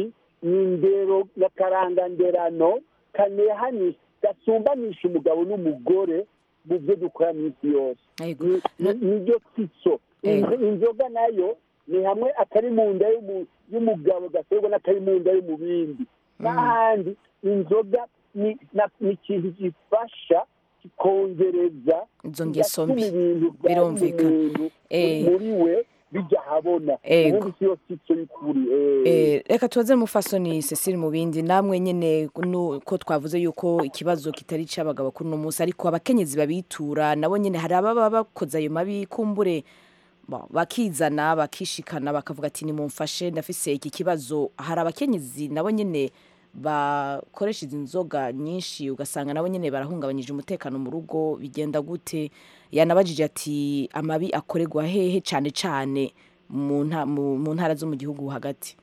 E: ni indero n'akaranganderano kanehanisha gasumbanisha umugabo n'umugore mu byo dukora minsi yose
A: Yego.
E: Ni- ni- niryo titso
A: Yego.
E: Inzo- inzoga nayo ni hamwe akari mu nda y'umu- y'umugabo gaterwa n'akari mu nda y'umubindi n'ahandi inzoga ni na- ni ikintu gifasha kikongereza
A: Izo ngeso
E: kigatuma
A: mbi.
E: ibintu byari mu
A: Birumvikana.
E: muntu
A: Eh.
E: muri we bijya ahabona
A: Ego.
E: ubundi si yo titso y'ukuri eh.
A: Eh, reka tubaze mufasoni Cecile mu bindi namwe nyene nu- ko twavuze yuko ikibazo kitari c'abagabo kuri uno munsi ariko abakenyezi babitura nabo nyene hari ababa bakoze ayo mabi kumbure bo, bakizana bakishikana bakavuga ati nimumfashe ndafise iki kibazo hari abakenyezi nabo nyene bakoresha izi nzoga nyinshi ugasanga nabo nyene barahungabanyije umutekano mu rugo bigenda gute yanabajije ati amabi akorerwa hehe cane cane mu nta- mu- mu ntara zo mu gihugu hagati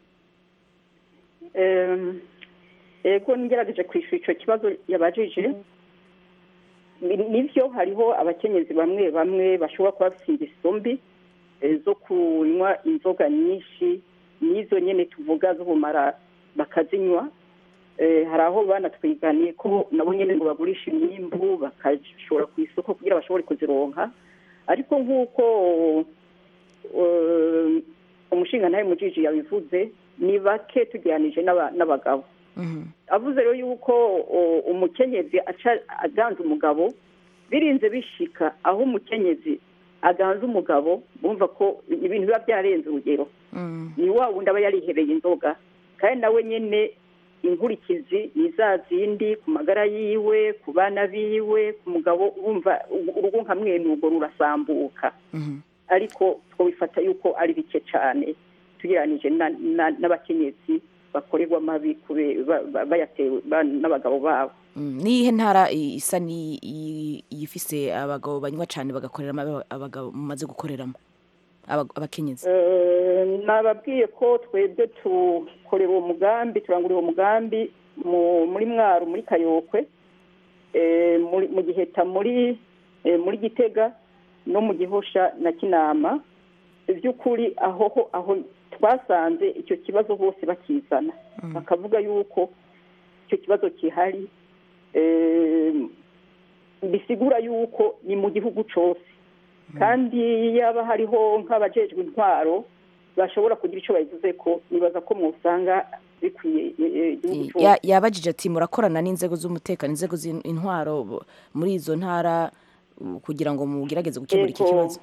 D: Em, ego ngerageje kwishyura icyo kibazo yabajije Ni- nivyo hariho abakenyezi bamwe bamwe bashobora kuba bafite ingeso mbi eh, zo kunywa inzoga nyinshi n'izo nyene tuvuga z'ubumara bakazinywa Eh, hari aho banatwiganiye ko nabo nyene ngo bagurisha imyimbu bakashora ku isoko kugira bashobore kuzironka ariko nk'uko eh, umushinga ntawe mujiji yabivuze ni bake tugeranije n'aba- n'abagabo
A: Mhm.
D: avuze rero yuko o, umukenyezi aca aganza umugabo birinze bishika aho umukenyezi aganza umugabo bumva ko ibintu biba byarenze urugero
A: Mm.
D: ni wa wundi aba yarihebeye inzoga kandi nawe nyene inkurikizi ni za zindi ku magara yiwe ku bana biwe ku mugabo wumva urugo nka mwene urwo rurasambuka
A: Mhm.
D: ariko twabifata yuko ari bike cyane tugereranije na- na- n'abakenyezi bakorerwa amabi kube- ba- ba- bayatewe ba- n'abagabo babo
A: Mm. niyihe ntara i- isa ni i- iyifise abagabo banywa cane bagakorera amabi abagabo mumaze gukoreramo Aba- abakenyezi
D: Eh, nababwiye ko twebwe tukorera uwo mugambi turangurira uwo mugambi mu- muri mwaro muri kayokwe eh, muri- mu giheta muri eh, muri gitega no mu gihosha na kinama by'ukuri aho ho- aho twasanze icyo kibazo bose bakizana bakavuga yuko icyo kibazo gihari eh, bisigura yuko ni mu gihugu cyose kandi yaba hariho nk'abajejwe intwaro bashobora kugira icyo babivuze ko nibaza ko mwusanga bikwiye eh, eh, igihugu cyose
A: Ya- yabajije ati murakorana n'inzego z'umutekano inzego z'intwaro bo- muri izo ntara uh, kugira ngo mugerageze gukemura iki
D: Ego.
A: kibazo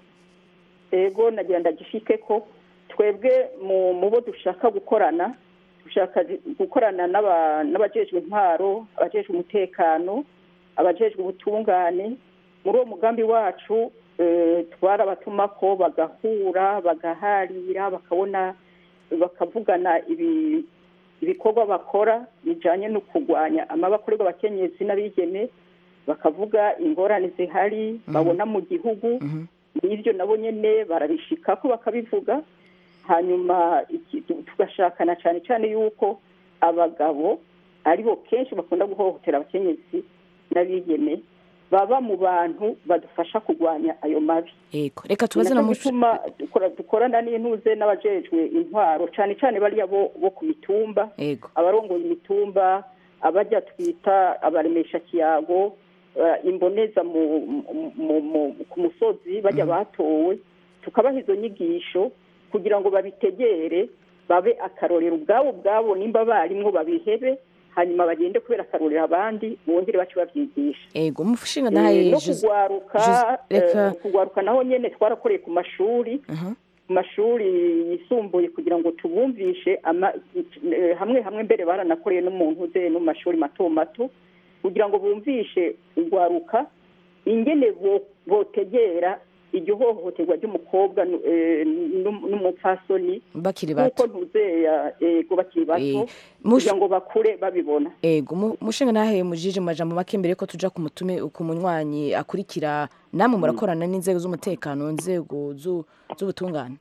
D: ego nagira ndagifike ko twebwe mu mu bo dushaka gukorana dushaka zi- gukorana n'aba- n'abajejwe intwaro abajejwe umutekano abajejwe ubutungane muri uwo mugambi wacu eh, twarabatuma ko bagahura bagaharira bakabona bakavugana ibi ibikorwa bakora bijanye no kurwanya amaba akorerwa abakenyezi n'abigeme bakavuga ingorane zihari babona mu gihugu
A: Mhm.
D: n'ibyo nabo nyine barabishikako bakabivuga hanyuma iki- tu- tugashakana cyane cyane yuko abagabo aribo kenshi bakunda guhohotera abakenyezi n'abigeme baba mu bantu badufasha kurwanya ayo mabi
A: ego reka tubaze na
D: nacyo
A: muco
D: gituma dukora- dukorana n'intuze n'abajejwe intwaro cyane cyane bariya bo bo ku mitumba
A: ego
D: abarongoye imitumba abajya twita abaremesha kiyago eh, imboneza mu, mu, mu, mu, ku musozi bajya batowe tukabaha izo nyigisho kugira ngo babitegere babe akarorero ubwabo ubwabo nimba barimwo babihebe hanyuma bagende kubera akarorero abandi bongere bace babyigisha
A: ego mushinga
D: Eh,
A: nahaye
D: no
A: Jose-
D: kugwaruka
A: Jose- reka-
D: eh, kugwaruka naho nyene twarakoreye ku mashuri
A: Aha.
D: ku mashuri yisumbuye kugira ngo tubumvishe ama- eh, hamwe hamwe mbere baranakoreye n'umuntu uze no mu mashuri mato mato kugira ngo bumvishe urwaruka ingene bo- botegera iryo hohoterwa ry'umukobwa nu- eh, n'um- n'umupfasoni
A: bakiri
D: nk'uko
A: bato
D: ntuzeya ego bakiri bato
A: Eh, mush-
D: kugira ngo bakure babibona
A: ego mu- mushinga nahaye mujije mu majambo make mbere ko tuja ku mutume ku munywanyi akurikira namwe murakorana n'inzego z'umutekano inzego zu- z'ubutungane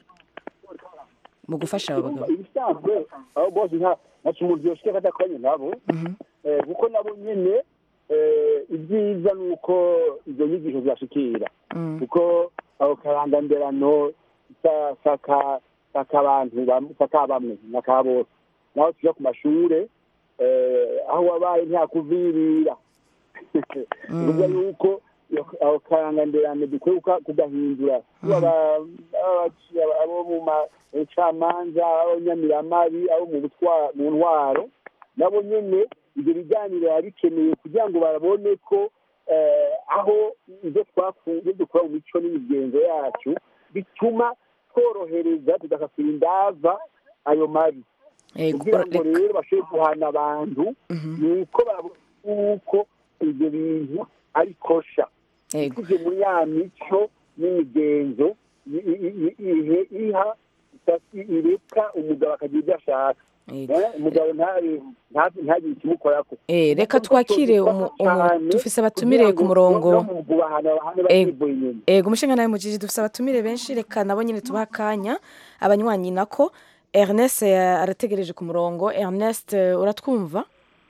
A: mu gufasha aba bagabo
E: ibisanzwe abo bose nta ntaco umuntu yoshika adakoranye nabo Eh, kuko nabo nyene eh, ibyiza ni uko izo nyigisho zibashikira
A: Mm.
E: kuko ako karanganderano sa- saka saka abantu bam- saka bamwe naka bose naho tuja ku mashure eh, aho wabaye ntihakuvirira bivuga yuko aho karanganderane dukwiye kuka- kugahindura Iyo aba- abaci- aba- abo mu macamanza abo nyamiramabi abo mu butwa- mu ntwaro nabo nyene ibyo biganiro biba bikeneye kugira ngo babone ko eh, aho ibyo twaku- ibyo dukora mu mico n'imigenzo yacu bituma tworohereza tugasasira indava ayo mabi
A: Ego,
E: kugira ngo
A: reka-
E: rero bashobore guhana abantu ni uko babona yuko ibyo bintu ari kosha
A: Ego.
E: tuje muri ya mico n'imigenzo i- i- i- ihe- iha ita- ireka umugabo akagira ibyo ashaka
A: Ego.
E: Eh, umugabo nta- nta- ntagire ikimukorako
A: Eh, reka twakire umu- umu- dufise abatumire ku murongo
E: no mu kubahana bahane
A: Ego.
E: bakivuye inyuma
A: ego umushinga nawe mujiji dufise abatumire benshi reka nabo nyine tubaha akanya abanywanyi nako ernest eh, arategereje ku murongo ernest eh, uratwumva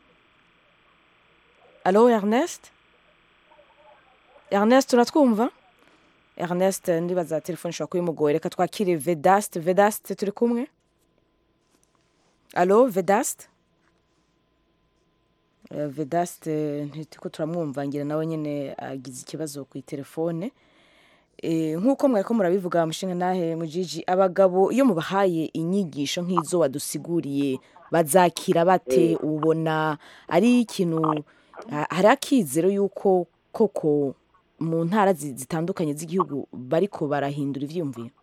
A: alo ernest ernest uratwumva ernest eh, ndibaza telefone ishobora kuba imugoye reka twakire vedast vedast turi kumwe alo vedast Eh, vedast eh, ntitiko turamwumva ngira nawe nyine agize ikibazo ku itelefone Eh, nk'uko mwariko murabivuga mushinga nahe mujiji abagabo iyo mubahaye inyigisho nk'izo wadusiguriye bazakira bate ubona ari ikintu ha- hari akizero y'uko koko mu ntara zi- zitandukanye z'igihugu bariko barahindura ivyiyumviro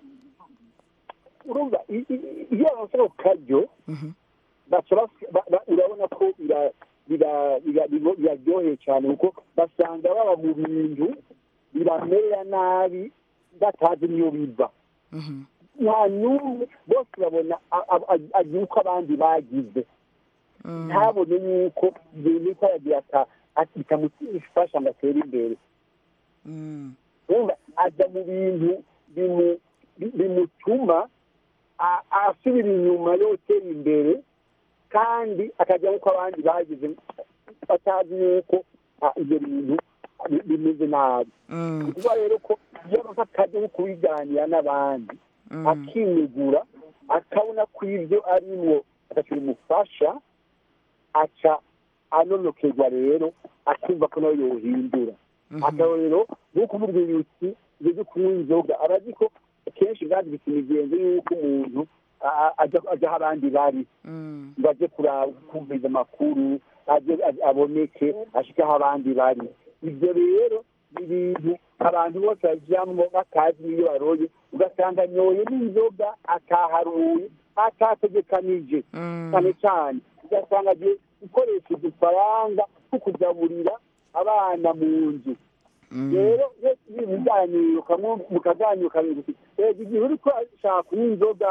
E: urumva i- i- iyo baronse ako karyo baca bas- ba- ba- urabona ko bira- bira- bira- biro- biraryoheye cyane kuko basanga baba mu bintu biramerera nabi batazi niyo biva nta n'umwe bose babona a- a- a- agira uko abandi bagize ntabone yuko ibintu ko aragira ata- ati- bitamufasha ngo atere imbere urumva ajya mu bintu bimu- bi- bimutuma a- asubira inyuma yotera imbere kandi akajya nk'uko abandi bagize batazi yuko ah, ibyo bintu bi- bimeze nabi ni ukuvuga rero ko iyo aronse akaryo ko kubiganira n'abandi akinegura akabona ko ibyo arimwo atacyo bimufasha aca anonokerwa rero akumva ko nawe yohindura akarorero nk'uko umubwira uti ibyo byo kunywa inzoga aba azi ko kenshi bwazibitse imigenzo y'uko umuntu a- a- ajya- ajya aho abandi bari ngo ajye kuraba kumviriza amakuru ajye ajye- aboneke ashike aho abandi bari ibyo rero ni ibintu abantu bose bajyamo batazi n'iyo baroye ugasanga anyoye n'inzoga ataharuye atategekanije cyane cyane ugasanga agiye gukoresha udufaranga two kugaburira abana mu nzu rero iyo turi mu biganiro kamwe mukaganira ukamenya uti rega igihe uri kwashaka kunywa inzoga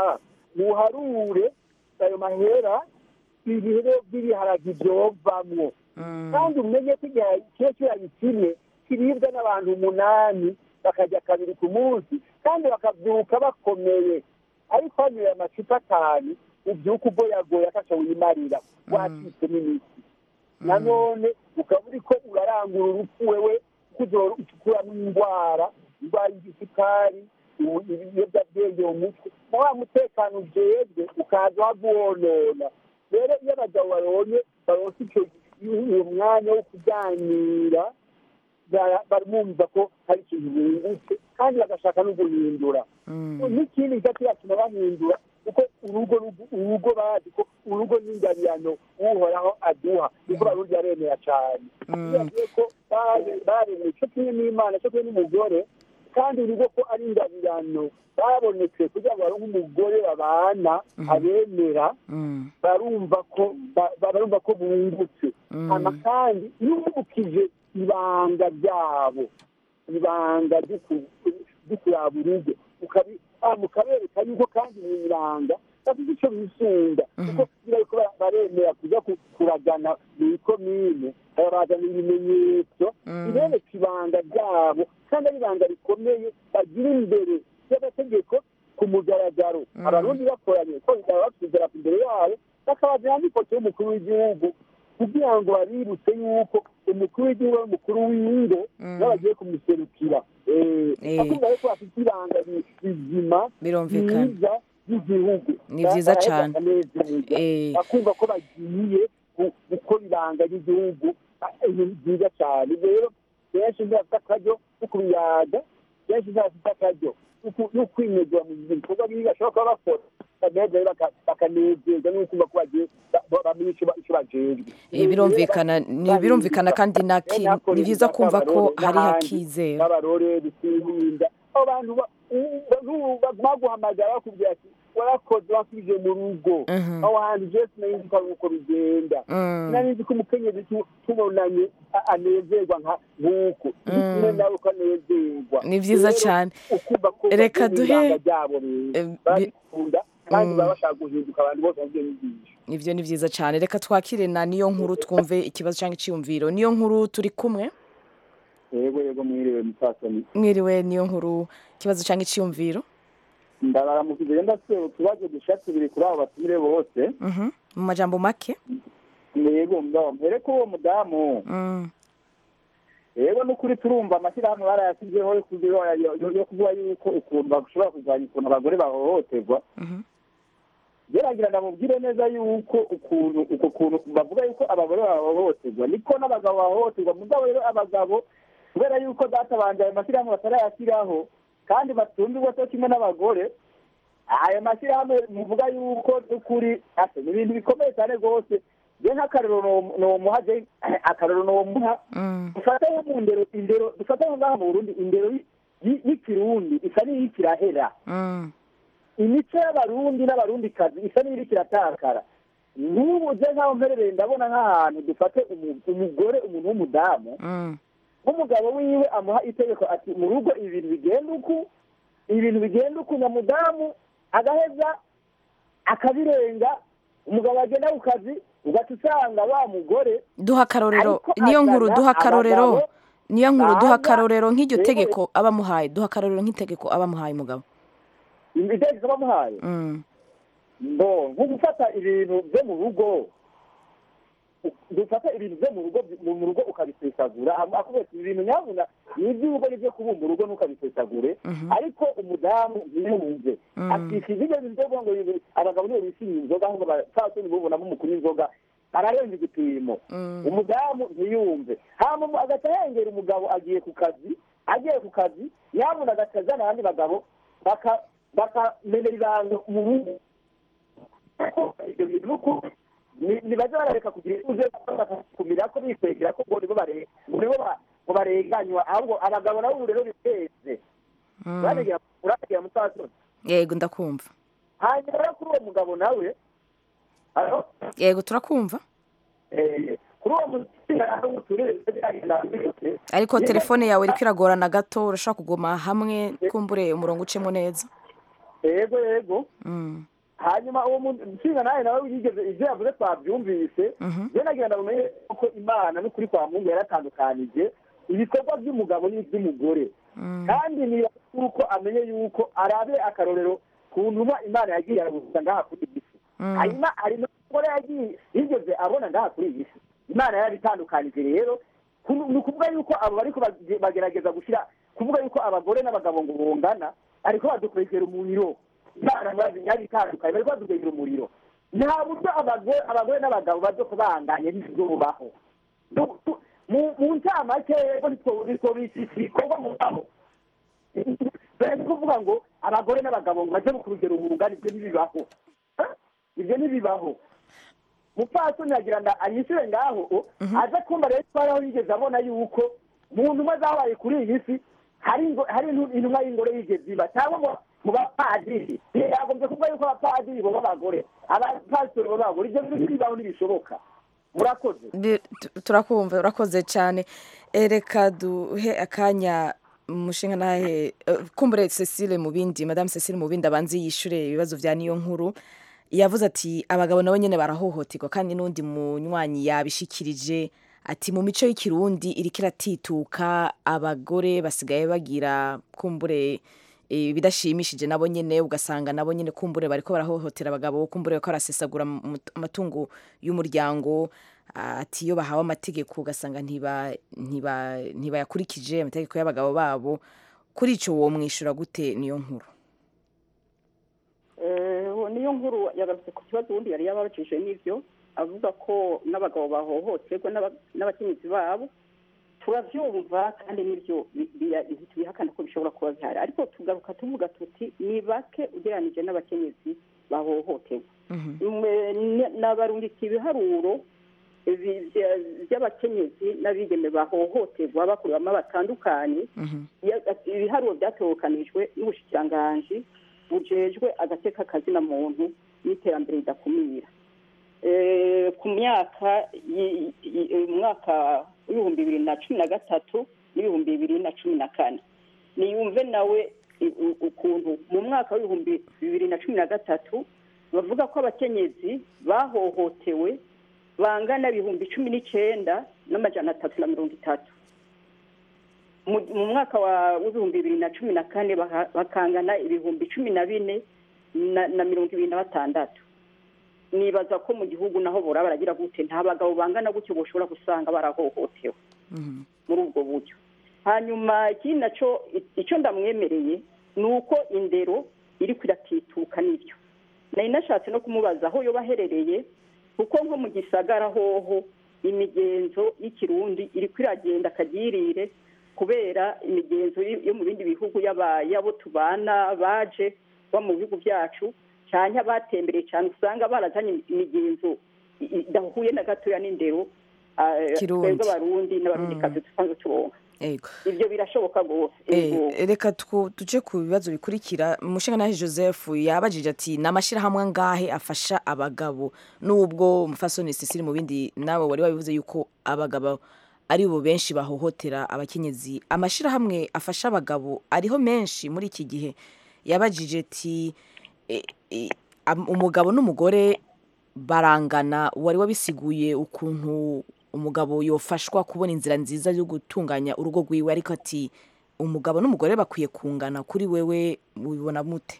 E: muharure ayo mahera ibiro by'ibiharage byovamwo kandi umenye ko igihe kiba kirayi kimwe kiribwa n'abantu umunani bakarya kabiri ku munsi kandi bakabyuka bakomeye ariko hanyoye amacupa atanu ubyuka ugoyagoya akaca wimarira wacitse n'imiti nanone ukaba uri ko urarangura urupfu wewe kuzokuramo indwara indwara y'igisukari ubu- ibiyobyabwenge mu mutwe na wa mutekano ujejwe ukaza waguwonona rero iyo abagabo babonye baronse icyo uwo mwanya wo kuganira bara- barumva ko hari ikintu bungutse kandi bagashaka no guhindura n'ikindi kigatuma bahindura kuko urugo rugu- urugo bazi ko urugo n'ingabirano uhoraho aduha niko barundi aremera cyane bibagiye ko bare- baremeye cyo kimwe n'imana cyo kimwe n'umugore kandi urugo ko ari ingabirano babonetse kugira ngo baronke umugore babana abemera barumva ko ba- barumva ko bungutse hama kandi iyo wibukije ibanga ryabo ibanga ryo ku- ryo kuraba urugo ukabi- ah, mukabereka yuko kandi mu ibanga bafite icyo bisunga kuko iyo bariko bara- baremera kuja ku- kuragana mu ikomine barazana ibimenyetso bibereka ibanga ryabo kandi ari ibanga rikomeye bagira imbere y'amategeko ku mugaragaro abarundi bakoranye ko baba bafite idarapo imbere yabo bakabazana n'ifoto y'umukuru w'igihugu kugira ngo babibutse yuko umukuru w'igihugu ari umukuru w'ingo n'abagiye kumuserukira
A: Eh.
E: akumva yuko bafite ibanga ri- rizima
A: Birumvikana.
E: ryiza y'igihugu
A: Ni vyiza
E: Baraheza
A: cane.
E: bakanezerwa.
A: Eh.
E: bakumva ko bagiye gu- gukora ibanga ry'igihugu Ah, ibintu byiza cyane Ibyo rero benshi ntibafite akaryo ko kubiyaga benshi ntibafite akaryo ko ku- no kwinezera mu bikorwa bibi bashobora kuba bakora bakanezerwa baka- bakanezerwa no kumva ko bagiye ba- ba- bamenye icyo ba- icyo bajejwe
A: Eh, birumvikana ni birumvikana kandi naki ni byiza kumva ko hari hakizera
E: n'abarore bitirinda abo bantu ba- u- u- baguhamagara bakubwira ati warakoze wasubije mu rugo
A: Mhm.
E: aho hantu jesi nari nzi ko ari uko bigenda
A: Mm.
E: nari nzi ko umukenyezi tu- tubonanye a- anezerwa nka nk'uko
A: Mm.
E: nyine nawe ko anezerwa
A: Ni vyiza
E: Rero,
A: cane.
E: ukumva ko
A: Reka
E: bakunda
A: duhe-
E: ibanga ryabo rero
A: Eh, bi-
E: barabikunda kandi
A: Mm.
E: baba bashaka guhinduka abantu bose bagiye bigisha
A: ivyo ni vyiza cane reka twakire na niyo nkuru twumve ikibazo cyangwa iciyumviro niyo nkuru turi kumwe
E: yego yego mwiriwe mupfasoni
A: mwiriwe niyo nkuru ikibazo cyangwa iciyumviro
E: ndabaramukije ndase utubazo dusha tubiri kuri abo batumire bose
A: Mhm. mu majambo make
E: yego mbaho mpere ko uwo mudamu
A: Mm.
E: yego n'ukuri turumva amashyirahamwe barayashyizeho yo kugira- yo- yo- yo kuvuga yuko ukuntu bashobora kurwanya ukuntu abagore bahohoterwa
A: Mhm.
E: geragira ndamubwire neza yuko ukuntu uko kuntu bavuga yuko abagore bahohoterwa niko n'abagabo bahohoterwa mugabo rero abagabo kubera yuko data banje ayo mashyirahamwe batarayashyiraho kandi batumvirwa cyo kimwe n'abagore ayo mashyirahamwe muvuga yuko n'ukuri ase ni ibintu bikomeye cyane rwose je nk'akarero no- nomuha je akarero nomuha
A: Mm.
E: dufate nko mu ndero indero dufate nko ngaha mu burundi indero y- y- y'ikirundi isa n'iriko irahera
A: Mm.
E: imico y'abarundi n'abarundikazi isa n'iriko iratakara n'ubu je nk'aho mperereye ndabona nk'ahantu dufate umu- umugore umuntu w'umudamu
A: Mm.
E: nk'umugabo wiwe amuha itegeko ati mu rugo ibintu bigenda uku ibintu bigenda uku nyamudamu agaheza akabirenga umugabo agenda ku kazi ugaca usanga wa mugore
A: duha akarorero
E: Ariko
A: niyo nkuru
E: azana
A: duha akarorero
E: abagabo
A: niyo nkuru duha
E: baza-
A: akarorero nk'iryo
E: Rero-
A: tegeko abamuhaye duha akarorero nk'itegeko abamuhaye umugabo
E: itegeko bamuhaye
A: Mm.
E: ngo nko gufata ibintu byo mu rugo dufata ibintu byo mu rugo mu rugo ukabisesagura akubwira ati ibintu nyabuna ni iby'urugo n'ibyo kubumba urugo ntukabisesagure
A: Mhm.
E: ariko umudamu ntiyumve
A: Mm.
E: akishyura ibyo bintu byo kuvuga ngo ibi- abagabo nibo bishimiye inzoga ahubwo abapfasoni bubonamo umukuru w'inzoga ararenza igipimo
A: Mm.
E: umudamu ntiyumve hama mu- agaca yengera umugabo agiye ku kazi agiye ku kazi nyabuna agaca azana abandi bagabo baka- bakamenera ibanga mu rugo ibyo bintu ni uko ni- nibaze barareka kugira ituze bakakumira ko bikwegera ko ngo nibo bare- ngo nibo ba- ngo barenganywa ahubwo abagabo nabo ubu rero biteze
A: Mm.
E: uraregera uraregera mutasoni
A: yego ndakumva
E: hanyuma rero kuri uwo mugabo nawe alo
A: yego turakumva
E: eh, kuri uwo musinga nawe uturere byagenda byose
A: ariko telefone yawe iriko iragorana gato urashobora kuguma hamwe kumbure umurongo ucemo neza
E: yego yego
A: Mm.
E: hanyuma uwo mushinga nawe nawe yigeze ibyo yavuze twabyumvise
A: Mhm.
E: rero nagira ngo umenye ko imana n'ukuri kwa mungu yaratandukanije ibikorwa by'umugabo n'iby'umugore
A: Mm.
E: kandi niba yuko amenye yuko arabe akarorero ku ntumwa imana yagiye arabuza ngaha kuri iyi si
A: Mm.
E: hanyuma hari n'umugore yagiye yigeze abona ngaha kuri iyi si imana yarabitandukanije rero ku- ni ukuvuga yuko abo bariko bage- bagerageza gushyira kuvuga yuko abagore n'abagabo ngo bungana ariko badukwegera umuriro imana yabitandukanye bariko badukwegera umuriro nta buryo abagore abagore n'abagabo bazo kubanganya ntibizobaho Du- du- mu mu ncamake yego nitwo bikorwa mu ngabo bari kuvuga ngo abagore n'abagabo ngo baje ku rugero bungana ibyo ntibibaho Eh? ibyo ntibibaho mupfasoni agira ngo anyishyure ngaho o, aze kumva rero ko hariho yigeze abona yuko mu ntumwa zabaye kuri iyi si hari ingo- hari intu- intumwa y'ingore yigeze iba cyangwa ngo mu bapadiri yagombye kuvuga yuko abapadiri bo b'abagore abapasitori bo b'abagore ibyo bintu ntibibaho ntibishoboka murakoze
A: Bi- tu- turakumva urakoze cyane Eh, reka duhe akanya umushinga nahe eh, kumbure Cecile mu bindi madame Cecile mu bindi abanze yishure ibibazo vya niyo nkuru yavuze ati abagabo nabo nyene barahohoterwa kandi n'undi munywanyi yabishikirije ati mu mico y'ikirundi iriko iratituka abagore basigaye bagira kumbure eh, bidashimishije nabo nyene ugasanga nabo nyene kumbure bariko barahohotera abagabo kumbure bariko barasesagura mu- amatungo y'umuryango ati iyo bahawe amategeko ugasanga ntiba ntiba ntibayakurikije amategeko y'abagabo babo kuri ico wo mwishura gute niyo nkuru
D: Eh, niyo nkuru yagarutse ku kibazo ubundi yari yababajije n'ibyo avuga ko n'abagabo bahohoterwa n'aba- n'abakenyezi babo turabyumva kandi n'ibyo bi- bi- ntitubihakana ko bishobora kuba bihari ariko tugaruka tuvuga tuti ni bake ugereranije n'abakenyezi bahohoterwa Mwe- n- nabarungika ibiharuro ibi- bya- by'abakenyezi n'abigeme bahohoterwa bakoreramo batandukanye Ya- ibiharuro byatokanijwe n'ubushikiranganji bujejwe agateka kazina muntu n'iterambere ridakumira Eh, ku myaka yi- yi- eh, mu mwaka w'ibihumbi bibiri na cumi na gatatu n'ibihumbi bibiri na cumi na kane niyumve nawe i- u- ukuntu mu mwaka w'ibihumbi bibiri na cumi na gatatu bavuga ko abakenyezi bahohotewe bangana ibihumbi cumi n'icyenda n'amajana atatu na mirongo itatu mu mu mwaka wa- w'ibihumbi bibiri na cumi na kane baka- bakangana ibihumbi cumi na bine na na mirongo ibiri na batandatu nibaza ko mu gihugu naho bora baragira gute nta bagabo bangana gutyo boshobora gusanga barahohotewe muri ubwo buryo hanyuma ikindi nacyo icyo ndamwemereye ni uko indero iri kuratituka n'ibyo nari nashatse no kumubaza aho yoba aherereye kuko nko mu gisagara hoho imigenzo y'ikirundi iri kwiragenda akagirire kubera imigenzo yo yo mu bindi bihugu y'aba- y'abo tubana baje ba mu bihugu byacu cyane abatembereye cyane usanga barazanye imigenzo i- i- idahuye na gatoya n'indero ah,
A: Kirundi.
D: twebwe abarundi n'abarundikazi dusanzwe tubonka
A: Ego.
D: ibyo birashoboka rwose
A: Eh,
D: Ego.
A: reka twu- tuje ku bibazo bikurikira umushingantahe joseph yabajije ati ni amashyirahamwe angahe afasha abagabo n'ubwo umufasoni sisiri mu bindi nawe wari wabivuze yuko abagabo ari bo benshi bahohotera abakenyezi amashyirahamwe afasha abagabo ariho menshi muri iki gihe yabajije ati e- e, am- umugabo n'umugore barangana wari wabisiguye ukuntu umugabo yofashwa kubona inzira nziza yo gutunganya urugo rwiwe ariko ati umugabo n'umugore bakwiye kungana kuri wewe mubibona mute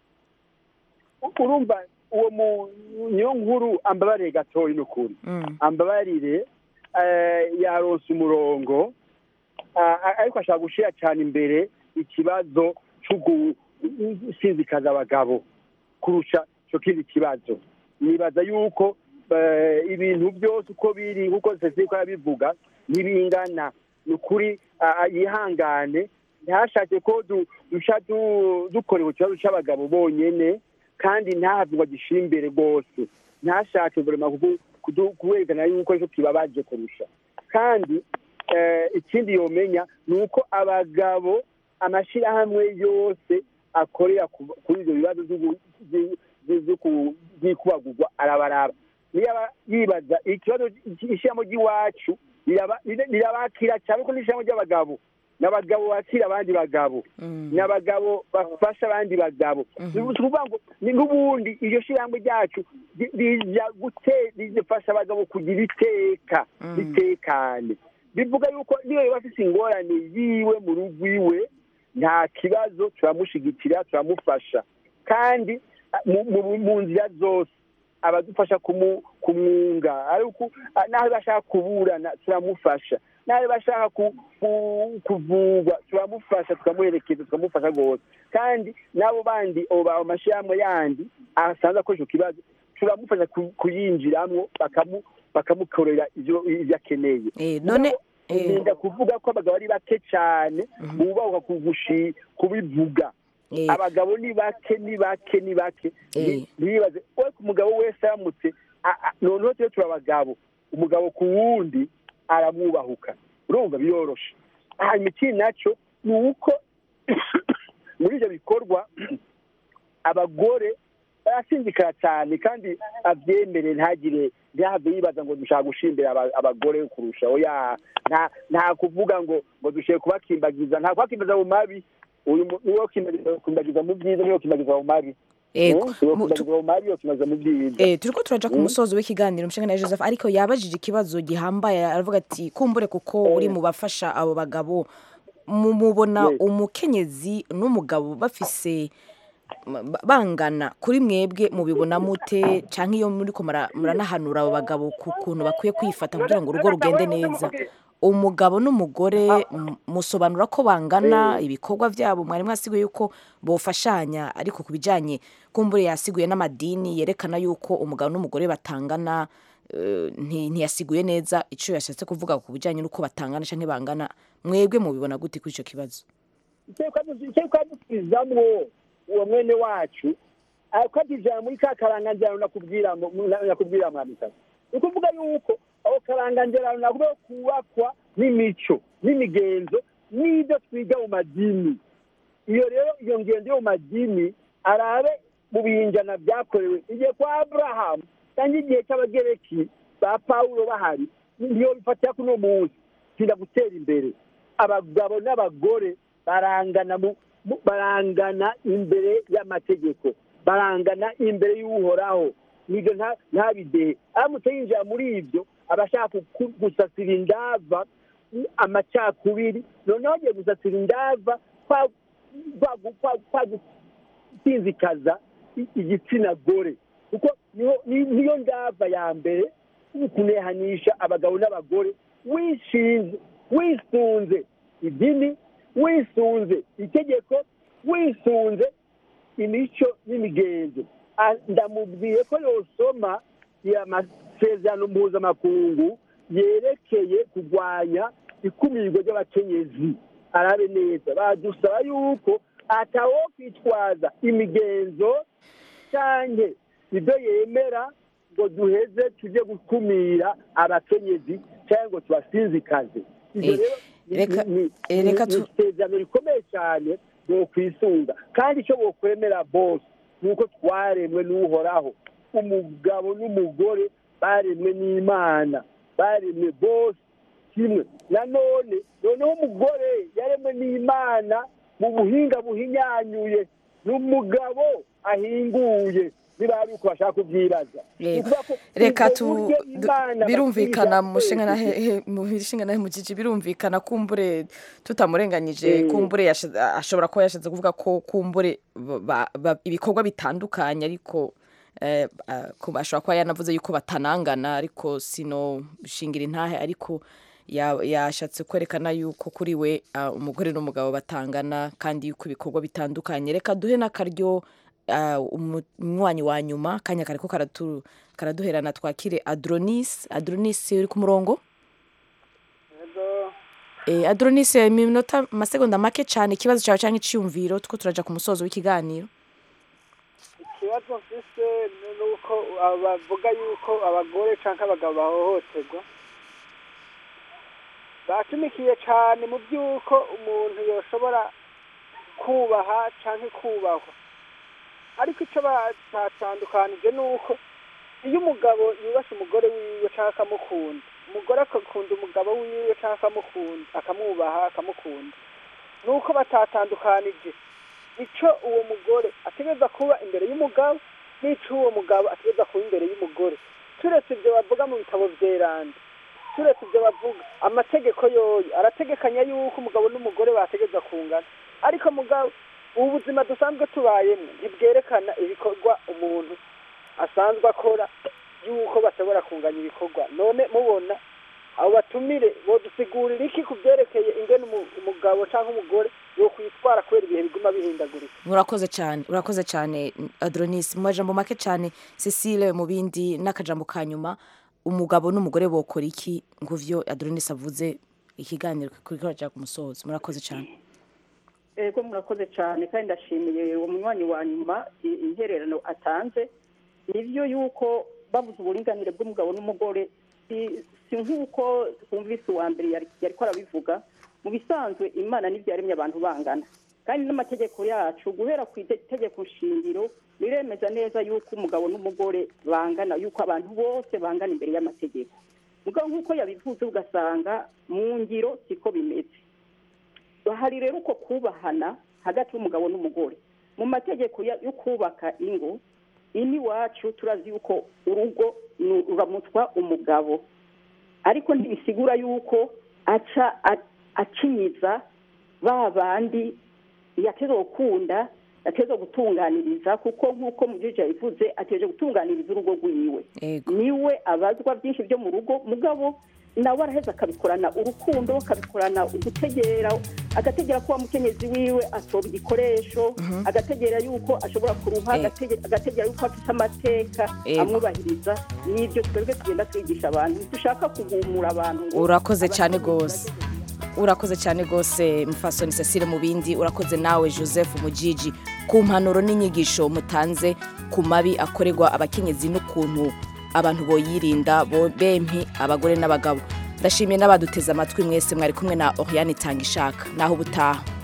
E: urumva uwo mu niyo nkuru ambabarire gatoya ni ukuri
A: Mm.
E: ambabarire eh, yaronse umurongo ah, ah, ariko ashaka gushyira cyane imbere ikibazo cyo gusinzikaza abagabo kurusha icyo kindi kibazo nibaza yuko eh, ibintu byose uko biri nk'uko sesiko arabivuga ntibingana ni ukuri ah, ah, yihangane ntashake ko du- duca du- dukorewe ikibazo cy'abagabo bonyene kandi ntahave ngo agishyire imbere rwose ntashake burema kuwerekana yuko aricyo kibabaje kurusha kandi eh, ikindi yomenya ni uko abagabo amashyirahamwe yose akorera ku- kuri ibyo bibazo by'ubu- by- by- byo ku- by'ikubagurwa arabaraba niyo aba yibaza ikibazo ishyiramo ry'iwacu riraba- rira- rirabakira cyane ko n'ishyiramo ry'abagabo n'abagabo bakira abandi bagabo n'abagabo bafasha abandi bagabo ni ukuvuga ngo ni n'ubundi iryo shyirahamwe ryacu ri- rija gute- rifasha abagabo kugira iteka ritekane bivuga yuko niyo yaba afite ingorane yiwe mu rugo iwe nta kibazo turamushyigikira turamufasha kandi ah, mu- mu- mu nzira zose abadufasha kumu- kumwunga ariko ah, n'aho bashaka kuburana turamufasha n'aho bashaka ku- ku- kuvurwa turamufasha tukamuherekeza tukamufasha rwose kandi n'abo bandi abo ba- amashyirahamwe yandi asanze akoresha icyo kibazo turamufasha ku- kuyinjiramo bakamu- bakamukorera ibyo ibyo akeneye
A: Eh, none eh,
E: ninda kuvuga ko abagabo ari bake cyane bubahuka kugushi kubivuga
A: eh,
E: abagabo ni bake ni bake ni bake
A: Eh.
E: Ni- ntibibaze we ku mugabo wese aramutse a- a- noneho tujye turi abagabo umugabo ku wundi aramwubahuka urumva biroroshe hanyuma ikindi nacyo ni uko muri ibyo bikorwa abagore barasindikira cyane kandi abyemere ntagire ntihave yibaza ngo dushaka gushimbira aba- abagore kurusha oya nta nta kuvuga ngo ngo dushiye kubakimbagiza nta kubakimbagiza mu mabi uyu mu- niwe kimbagiza mu byiza niwe kimbagiza mu mabi
A: Ego.
E: niwe
A: Mu- tu-
E: kimbagiza mu mabi niwe kimbagiza mu byiza
A: Eh, turiko turaja ku musozo w'ikiganiro umushinga na Joseph ariko yabajije ikibazo gihambaye aravuga ati kumbure kuko uri mu bafasha abo bagabo mu- mubona
E: Yes.
A: umukenyezi n'umugabo bafise ba- bangana kuri mwebwe mubibona mute canke iyo muriko mura- muranahanura abo bagabo ku kuntu bakwiye kwifata kugira ngo urugo rugende neza umugabo n'umugore m- musobanura ko bangana ibikorwa byabo mwari mwasiguye yuko bofashanya ariko ku bijyanye kumbure yasiguye n'amadini yerekana yuko umugabo n'umugore batangana eh, nti- ntiyasiguye neza icyo yashatse kuvuga ku bijyanye n'uko batangana cyangwa bangana mwebwe mubibona gute kuri icyo kibazo
E: icyo twadusubizamwo uwo mwene wacu akatijana muri ka karangangerano nakubwira nakubwira mwamikazi ni ukuvuga yuko aho karangangerano nagomba kubakwa n'imico n'imigenzo n'ibyo twiga mu madini iyo rero iyo ngendo yo mu madini arabe mu binjana byakorewe igihe kwa aburahamu cyangwa igihe cy'abagereki ba pawulo bahari niyo bifatira kuri uno munsi tinda gutera imbere abagabo n'abagore barangana mu mu- barangana imbere y'amategeko barangana imbere y'uhoraho nibyo nta- ntabidehe aramutse yinjira muri ibyo aba ashaka ku- gusasira indava amacakubiri noneho agiye gusasira indava kwa- kwa- kwa- kwa gusinzikaza i- igitsina gore kuko niho- ni- niyo ndava ya mbere kunehanisha abagabo n'abagore wishinze wisunze idini wisunze itegeko wisunze imico n'imigenzo Ah, ndamubwiye ko yosoma ya masezerano mpuzamakungu yerekeye kurwanya ikumirwa ry'abakenyezi arabe neza badusaba yuko atawo kwitwaza imigenzo canke ibyo yemera ngo duheze tujye gukumira abakenyezi cyangwa ngo tubasinzikaze ibyo
A: Eh,
E: rero ni-
A: reka-
E: ni- ni-
A: eh, reka
E: ni
A: tu-
E: isezerano rikomeye cyane bokwisunga kandi icyo bokwemera bose ni uko twaremwe n'uhoraho umugabo n'umugore baremwe n'imana baremwe bose kimwe nanone noneho umugore yaremwe n'imana mu buhinga buhinyanyuye n'umugabo ahinguye niba ari uko bashaka kubyibaza Ni
A: Yego.
E: ukuvuga ko
A: reka
E: ubwo
A: tu
E: buryo
A: du-
E: Imana
A: birumvikana
E: batiza
A: mu nshinga na
E: twese.
A: he- mu nshinga na he mu gigi birumvikana kumbure tutamurenganyije
E: Mm.
A: kumbure yashize- ashobora kuba yashatse kuvuga ko kumbure ba- ba- ibikorwa bitandukanye ariko eh, ah, ku- ashobora kuba yanavuze yuko batanangana ariko sino shingira intahe ariko ya- yashatse kwerekana yuko kuri we ah, umugore n'umugabo batangana kandi yuko ibikorwa bitandukanye reka duhe n'akaryo ah, umu- umunywanyi wa nyuma kanya kariko karatu- karaduherana twakire adronis adronis uri ku murongo Eh, adronis iminota amasegonda make cyane ikibazo cyawe cyangwa icyiyumviro two turaja ku musozo w'ikiganiro
F: ikibazo mfise ni uko bavuga yuko abagore cyangwa abagabo bahohoterwa bashimikiye cyane mu by'uko umuntu yoshobora kubaha cyangwa kubahwa ariko icyo batandukanije ni uko iyo umugabo yubashe umugore wiwe cyangwa akamukunda umugore agakunda umugabo wiwe cyangwa akamukunda akamwubaha akamukunda ni uko batatandukanije icyo uwo mugore ategereza kuba imbere y'umugabo n'icyo uwo mugabo ategereza kuba imbere y'umugore turetse ibyo bavuga mu bitabo byeranda turetse ibyo bavuga amategeko yoyo arategekanya yuko umugabo n'umugore bategereza kungana ariko mugabo ubu buzima dusanzwe tubayemo ntibwerekana ibikorwa umuntu asanzwe akora yuko bashobora kunganya ibikorwa none mubona abo batumire bodusigurira iki ku byerekeye ingene umu- umugabo cyangwa umugore yo kwitwara kubera ibihe biguma bihindagurika
A: urakoze cyane urakoze cyane adronis mu majambo make cyane cecile mu bindi n'akajambo ka nyuma umugabo n'umugore bokora iki ngo vyo adronis avuze ikiganiro kuri kuraja ku musozo murakoze cyane
D: ego murakoze cyane kandi ndashimiye uwo munywanyi wa nyuma i- intererano atanze nibyo yuko babuze uburinganire bw'umugabo n'umugore si si nk'uko twumvise uwa mbere yari yari ko arabivuga mu bisanzwe imana n'ibyo yaremye abantu bangana kandi n'amategeko yacu guhera ku ite- itegeko shingiro riremeza neza yuko umugabo n'umugore bangana yuko abantu bose bangana imbere y'amategeko mugabo nk'uko yabivuze ugasanga mu ngiro siko bimeze hari rero uko kubahana hagati y'umugabo n'umugore mu mategeko ya- yo kubaka ingo ini wacu turazi yuko urugo ni- ruramutwa umugabo ariko ntibisigura yuko aca a- acinyiza ba bandi yateze gukunda yateze gutunganiriza kuko nk'uko mujiji yabivuze ateje gutunganiriza urugo rwiwe
A: ego
D: niwe abazwa byinshi byo mu rugo mugabo nawe araheza akabikorana urukundo akabikorana ugutegera agategera ko wa mukenyezi wiwe atoba igikoresho agategera yuko ashobora kuruha
A: Eh.
D: agate- agategera yuko afite amateka
A: Ego.
D: amwubahiriza n'ibyo twebwe tugenda twigisha abantu dushaka kugumura abantu ngo
A: urakoze cyane
D: abakenyezi
A: rwose urakoze cyane rwose mufasoni cecile mu bindi urakoze nawe joseph mujiji ku mpanuro n'inyigisho mutanze ku mabi akorerwa abakenyezi n'ukuntu abantu boyirinda bo- bempi abagore n'abagabo ndashimiye n'abaduteze amatwi mwese mwari kumwe na oriane itanga ishaka naho ubutaha